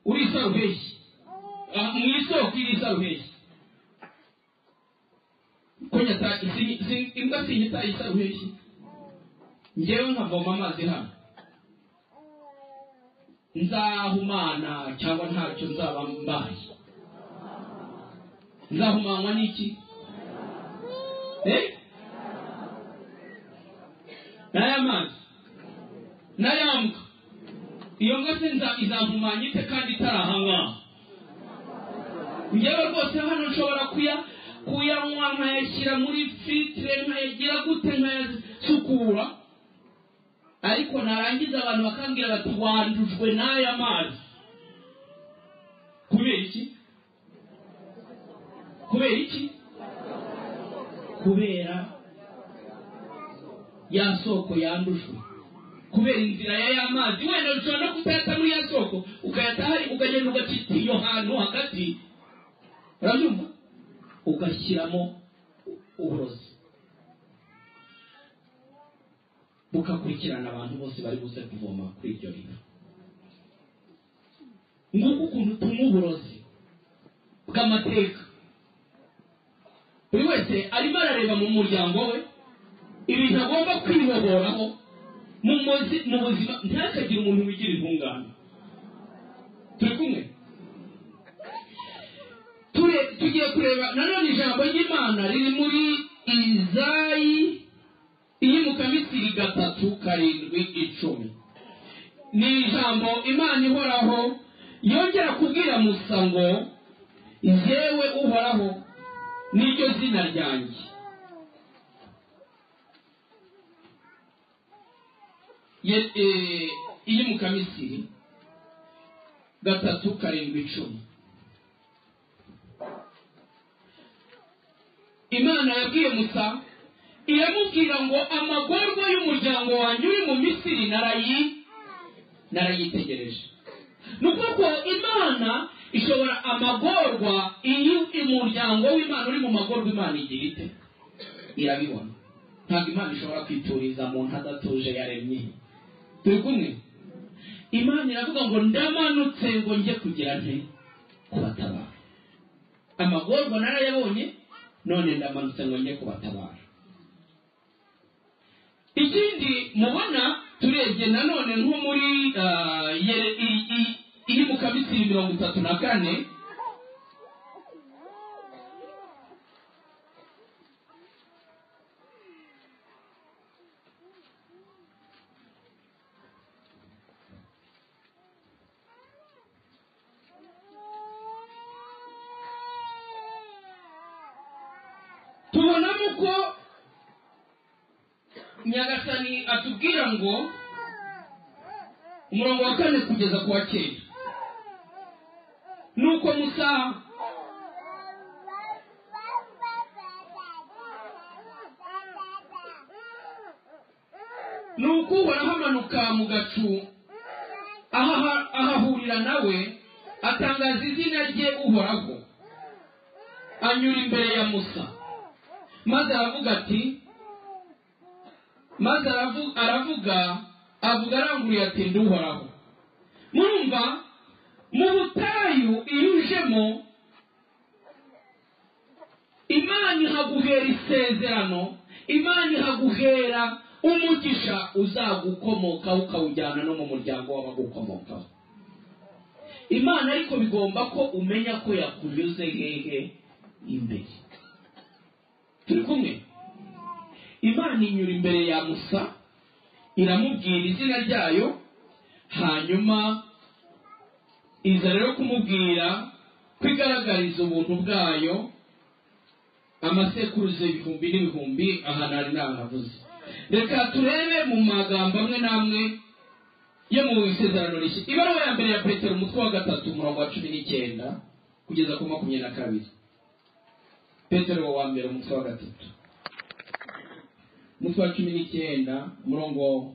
uri salvesi mu isoko iri salvesi kwenye ta si- si- imbwa sinyita isarubeshyi ngewe nkavoma amazi hano nzahumana cyangwa ntacyo nzaba mbaye nzahumanwa n'iki Eh? n'aya mazi n'aya mbwa iyo mbwa se nza- izahumanya ite kandi itarahangwaho njyewe rwose hano nshobora kuya kuyanywa nkayashyira muri filitire nkayagira gute nkayasukura ariko narangiza abantu bakambwira bati wandujwe n'aya mazi kubera iki kubera iki kubera ya soko yandujwe kubera inzira ya ya mazi wenda ushobora no kutayata muri ya soko ukayata hari ukagenda ugacita iyo hantu hagati urabyumva ugashyiramo uburozi bukakurikirana abantu bose bari buze kuvoma kuri iryo riba nguko ukuntu utuma uburozi bw'amateka buri wese arimo arareba mu muryango we ibintu agomba kwihoboraho mu muzi- mu buzima ntakagire umuntu wigira intungane turi kumwe Ture- tugiye kureba nanone ijambo ry'imana riri muri izayi iyimuka misiri gatatu karindwi icumi ni ijambo imana ihoraho yongera kubwira musa ngo yewe uhoraho niryo zina ryanjye Ye- eh, iyimuka misiri gatatu karindwi icumi imana yabwiye musa iramubwira ngo amagorwa y'umuryango wanjye uri mu misiri narayi narayitegereje ni ukuvuga ko imana ishobora amagorwa iyo umuryango w'imana uri mu magorwa imana igira ite irabibona ntabwo imana ishobora kwituriza muntu adatuje yaremye turi kumwe imana iravuga ngo ndamanutse ngo njye kugira nte kubatabara amagorwa narayabonye none ndamanutse ngo njye kubatabara ikindi mubona turebye nanone nko muri ah, Yere- i- i- iri mu kabisi mirongo itatu na kane tubonamo ko nyagasani atubwira ngo umurongo wa kane kugeza ku wa kenda nuko musa nuko uhoraho amanuka mu gacu aha- ahahurira nawe atangaza izina rye uhoraho anyura imbere ya musa maze aravuga ati maze aravu- aravuga avuga aranguruye ati nduhoraho murumva mu butayu iyo ujemo imana ihaguhera isezerano imana ihaguhera umugisha uzagukomokaho ukawujyana no mu muryango w'abagukomokaho imana ariko bigomba ko umenya ko yakunyuze hehe imbere turi kumwe imana inyura imbere ya musa iramubwira izina ryayo hanyuma iza rero kumubwira ko igaragariza ubuntu bwayo amasekuruza ibihumbi n'ibihumbi aha nari nahavuze reka turebe mu magambo amwe n'amwe yo mu isezerano rishya ibaruwa ya mbere ya petero umutwe wa gatatu umurongo wa cumi n'icyenda kugeza ku makumyabiri na kabiri petero wa mbere umutwe wa gatatu umutwe wa cumi n'icyenda umurongo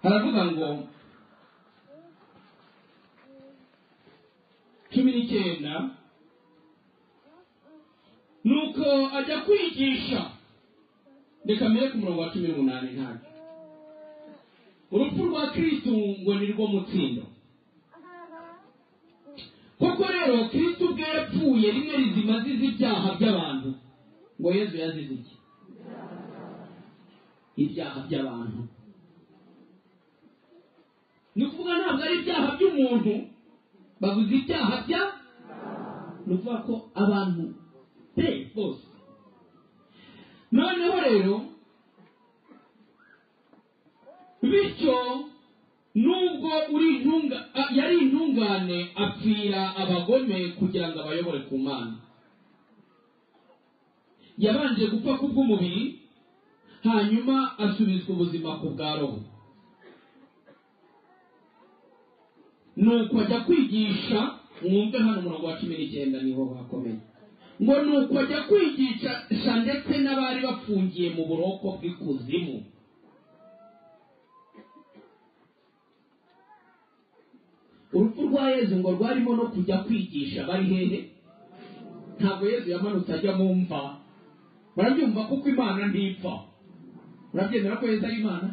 haravuga ngo cumi n'icyenda nuko ajya kwigisha reka mbere ku murongo wa cumi n'umunani ntabwo urupfu rwa kirisitu ngo ni rwo mutsindo koko rero kirisitu ubwe yapfuye rimwe rizima azize ibyaha by'abantu ngo yezu yazize iki ibyaha by'abantu ni ukuvuga ntabwo ari ibyaha by'umuntu bavuze ibyaha bya ni ukuvuga ko abantu pe bose noneho rero bityo nubwo uri intunga a- yari intungane apfira abagome kugira ngo abayobore ku mana yabanje gupfa ku bw'umubiri hanyuma asubizwa ubuzima ku bwa roho nuko ajya kwigisha mwumve hano umurongo wa cumi n'icyenda niho hakomeye ngo nuko ajya kwigisha ndetse n'abari bafungiye mu buroko bw'ikuzimu urupfu rwa yezu ngo rwarimo no kujya kwigisha bari hehe ntabwo yezu yamanutse ajya mu mva murabyumva kuko imana ntipfa murabyemera ko yezu ari imana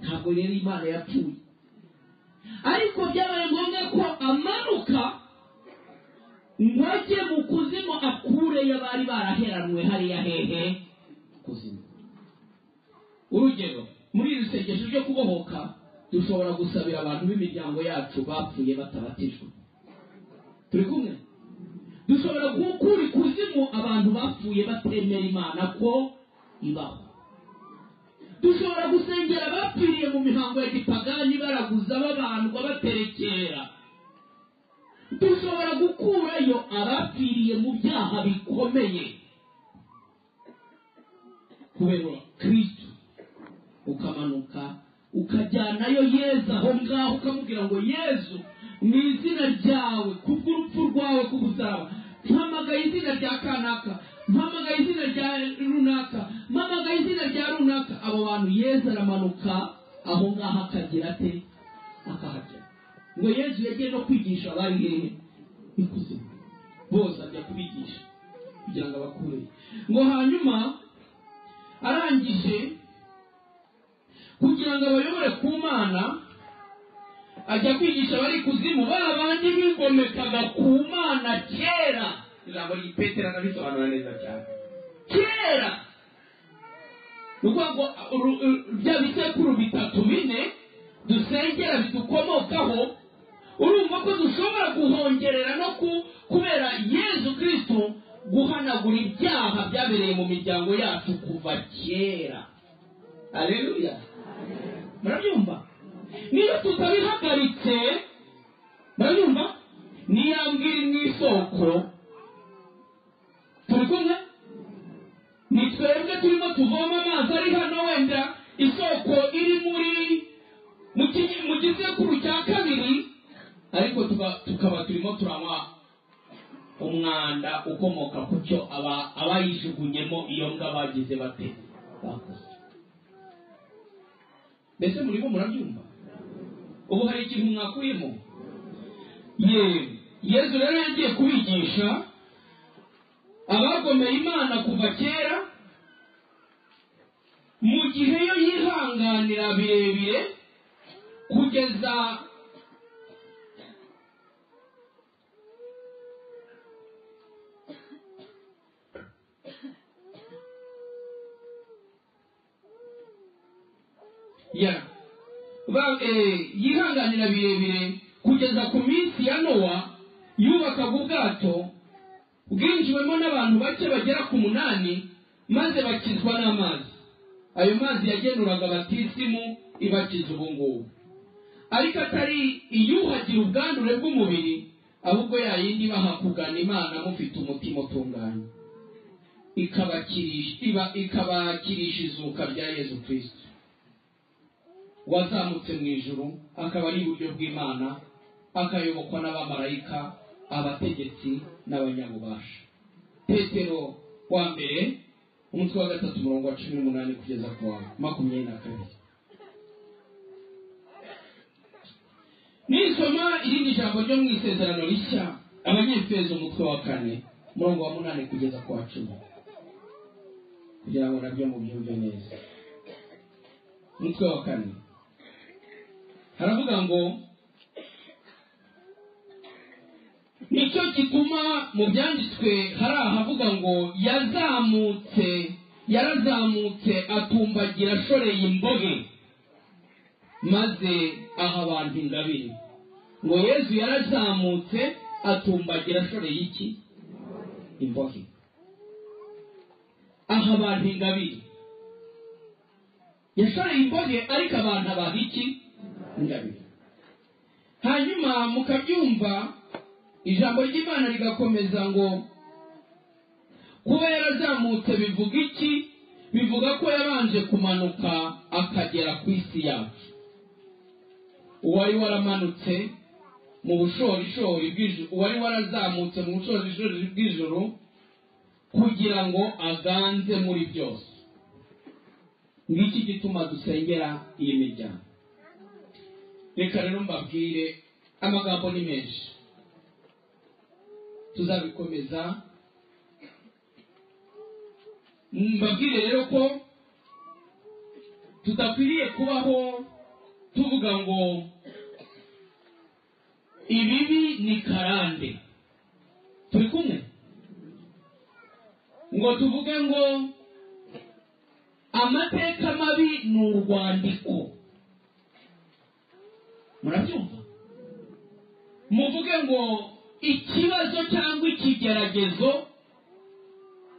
ntabwo rero imana yapfuye ariko byabaye ngombwa ko amanuka ngo ajye mu kuzimu akureyo bari baraheranwe hariya hehe kuzimu urugero muri iri sengesho ryo kubohoka dushobora gusabira abantu b'imiryango yacu bapfuye batabatijwe turi kumwe dushobora gukura ikuzimu abantu bapfuye batemera imana ko ibaho dushobora gusengera abapfiriye mu mihango ya gipagani baraguza babandwa baterekera dushobora gukurayo abapfiriye mu byaha bikomeye kubera kristo ukamanuka ukajyanayo yezu aho ngaho ukamubwira ngo yezu mu izina ryawe kubw'urupfu rwawe kubusaba mpamagaye izina rya kanaka mpamagaye izina rya runaka mpamagaye izina rya runaka abo bantu yezu aramanuka aho ngaho akagira ate akahagera ngo yezu yagiye no kwigisha abari hehe ikuzimu bose ajya kubigisha kugira ngo abakureye ngo hanyuma arangije kugira ngo abayobore ku mana ajya kwigisha abari kuzimu ba bandi bigomekaga ku mana kera ijambo ry'ipetero arabisobanura neza cyane kera ni ukuvuga ngo uh, ru- ru- bya bisekuru bitatu bine dusengera bidukomokaho urumva ko dushobora guhongerera no ku- kubera yezu kristo guhanagura ibyaha byabereye mu miryango yacu kuva kera aleluya murabyumva niba tutabihagaritse murabyumva niyambwira mu isoko turi kumwe ni twebwe turimo tuvoma amazi ari hano wenda isoko iri muri mu kinyi- mu gisekuru cya kabiri ariko tuba- tukaba turimo turanywa umwanda ukomoka ku cyo aba- abayijugunyemo iyo mbwa bagize bate bakoze mbese murimo murabyumva ubu hari ikintu mwakuyemo yewe yezu rero yagiye kubigisha abagomeye imana kuva kera mu gihe yo yihanganira birebire kugeza ya Ba- eh, yihanganira birebire kugeza ku minsi ya nowa yubakaga ubwato bwinjiwemo n'abantu bake bagera ku munani maze bakizwa n'amazi ayo mazi yagenuraga batisimu ibakiza ubu ngubu ariko atari iyuhagira ubwandure bw'umubiri ahubwo yayindi ibaha kugana imana mufite umutima utunganye ikabakirisha iba- ikabakirisha izuka rya yezu kirisito wazamutse mu ijuru akaba ari iburyo bw'imana akayobokwa n'abamarayika abategetsi n'abanyabubasha petero wa mbere umutwe wa gatatu umurongo wa cumi n'umunani kugeza ku wa makumyabiri na kabiri nisoma irindi jambo ryo mu isezerano rishya abanyefezo umutwe wa kane umurongo wa munani kugeza ku wa cumi kugira ngo nabyo mubyumve neza umutwe wa kane haravuga ngo nicyo gituma mu byanditswe hari ahavuga ngo yazamutse yarazamutse atumbagira ashoreye imbohe maze aha abantu ingabire ngo yezu yarazamutse atumbagira ashoreye iki imbohe aha abantu ingabire yashoreye imbohe ariko abantu abaha iki ingabire hanyuma mukabyumva ijambo ry'imana rigakomeza ngo kuba yarazamutse bivuga iki bivuga ko yabanje kumanuka akagera ku isi yacu uwari waramanutse mu bushorishori bw'ijuru uwari warazamutse mu bushorishori bw'ijuru kugira ngo aganze muri byose ngiki gituma dusengera iyi miryango reka rero mbabwire amagambo ni menshi tuzabikomeza mbabwire rero ko tudakwiriye kubaho tuvuga ngo ibibi ni karande turi kumwe ngo tuvuge ngo amateka mabi ni urwandiko murabyumva muvuge ngo ikibazo cyangwa ikigeragezo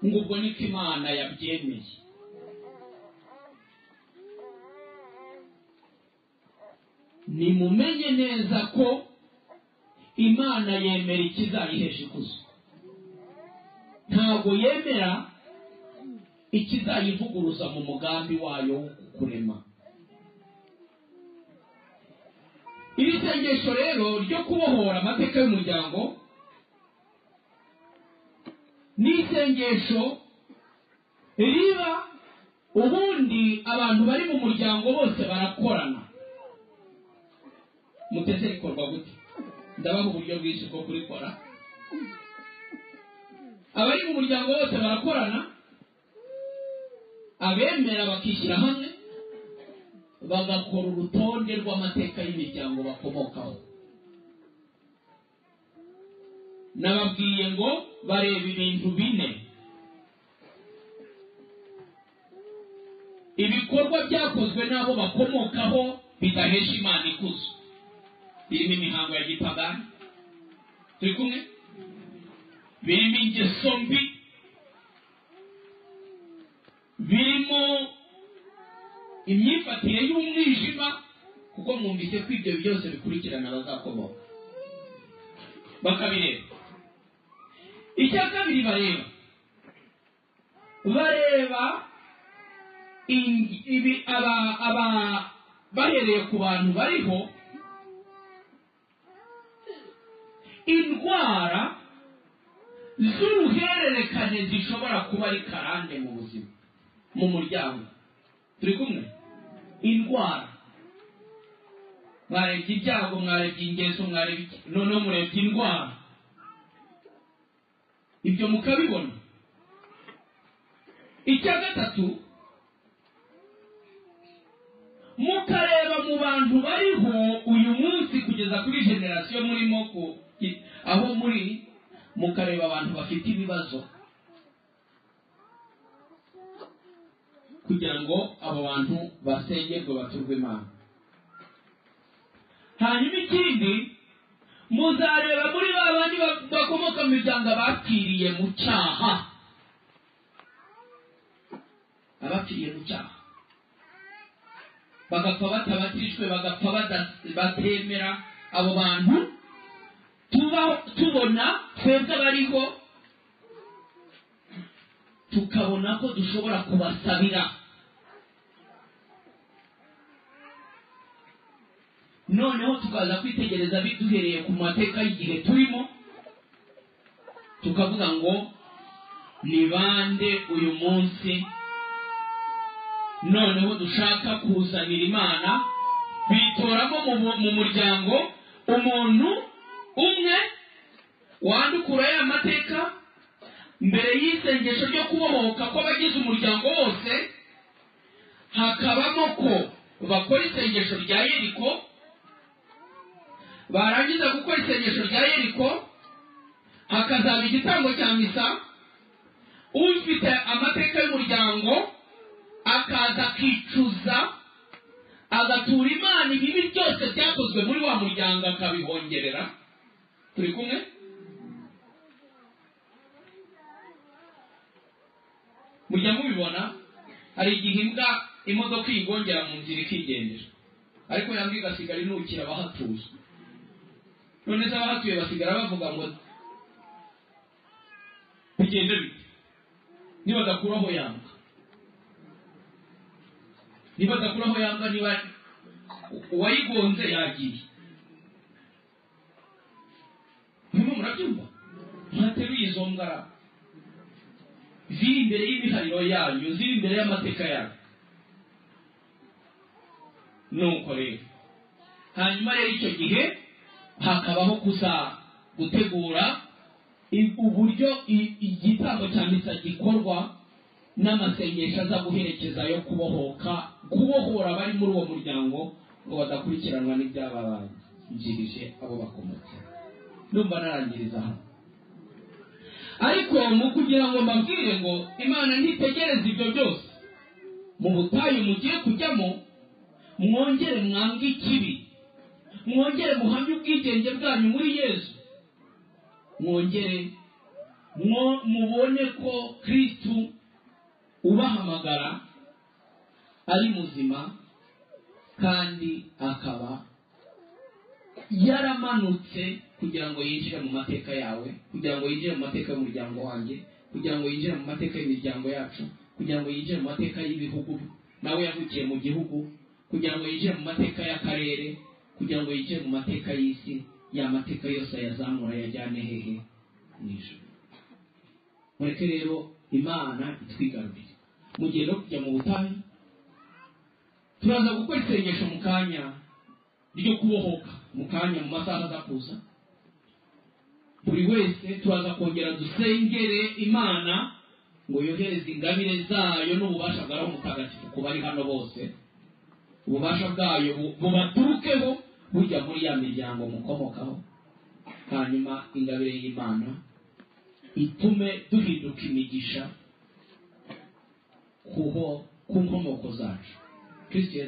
ngo ubwo niko imana yabyemeye nimumenye neza ko imana yemera ikizayihesha ikuzo ntabwo yemera ikizayivuguruza mu mugambi wayo wo kukurema iri sengesho rero ryo kubohora amateka y'umuryango ni isengesho riba ubundi abantu bari mu muryango bose barakorana mutese rikorwa gute ndabaha uburyo bwinshi bwo kurikora abari mu muryango bose barakorana abemera bakishyira hamwe bagakora urutonde rw'amateka y'imiryango bakomokaho nababwiye ngo bareba ibintu bine ibikorwa byakozwe n'abo bakomokaho bidahesha imana ikuzo birimo imihango ya gipagani turi kumwe birimo ingeso mbi birimo imyifatire y'umwijima kuko mwumvise ko ibyo byose bikurikirana abazakomoka bakabireba icya kabiri bareba bareba in- ibi aba- aba- bahereye ku bantu bariho indwara z'uruhererekane zishobora kuba ari karande mu buzima mu muryango turi kumwe indwara mwarebye ibyago mwarebye ingeso mwarebye iki noneho murebye indwara ibyo mukabibona icya gatatu mukareba mu bantu bariho uyu munsi kugeza kuri generasiyo murimo ku- ki- aho muri mukareba abantu bafite ibibazo kugira ngo abo bantu basengerwe baturwe imana hanyuma ikindi muzareba muri ba bandi ba- bakomoka mu miryango abapfiriye mu cyaha abapfiriye mu cyaha bagapfa batabatishwe bagapfa bada- batemera abo bantu tuba tubona twebwe abariho tukabona ko dushobora kubasabira noneho tukaza kwitegereza bi- duhereye ku mateka y'igihe turimo tukavuga ngo ni bande uyu munsi noneho dushaka kuzanira imana bitoramo mu, mu- mu muryango umuntu umwe wandukura ya mateka mbere y'isengesho ryo kubohoka kw'abagize umuryango wose hakabamo ko bakora isengesho rya yeriko barangiza gukora isengesho rya yeriko hakazaba igitambo cya misa ufite amateka y'umuryango akaza akicuza agatura imana ibibi byose byakozwe muri wa muryango akabihongerera turi kumwe mujya mubibona hari igihe imbwa imodoka iyigongera mu nzira ikigendera ariko yambwa igasigara inukira abahatuye none se abahatuye basigara bavuga ngo bigende bite nibadakura aho yambwa nibadakura aho yambwa niba uwayigonze yagiye murimo murabyumva mwateruye izo ngara ziri imbere y'imihariro yanyu ziri imbere y'amateka yanyu nuko rero hanyuma rero icyo gihe hakabaho gusa gutegura i- uburyo i- igitambo cya misa gikorwa n'amasengesho aza guherekeza yo kubohoka kubohora abari muri uwo muryango ngo badakurikiranwa n'ibyababanjirije abo bakomotse ndumva narangiriza hano ariko mu kugira ngo mbabwire ngo imana ntitegereze ibyo byose mu butayu mugiye kujyamo mwongere mwange ikibi mwongere muhamye ubwigenge bwanyu muri yesu mwongere mwo- mubone ko kristu ubahamagara ari muzima kandi akaba yaramanutse kugira ngo yinjire mu mateka yawe kugira ngo yinjire mu mateka y'umuryango wanjye kugira ngo yinjire mu mateka y'imiryango yacu kugira ngo yinjire mu mateka y'ibihugu nawe yavukiye mu gihugu kugira ngo yinjire mu mateka y'akarere kugira ngo yinjire mu mateka y'isi ya mateka yose ayazamura yajyane hehe mu ijuru mureke rero imana itwigarurire mu gihe no kujya mu butayu turaza gukora isengesho mu kanya ryo kubohoka mu kanya mu masaha aza kuza buri wese turaza kongera dusengere imana ngo yohereze ingabire zayo n'ububasha bwayo mutagatifu ku bari hano bose ububasha bwayo bu- bubaturukeho bujya muri ya miryango mukomokaho hanyuma ingabire y'imana itume duhinduka imigisha kuho ku nkomoko zacu kristo yezu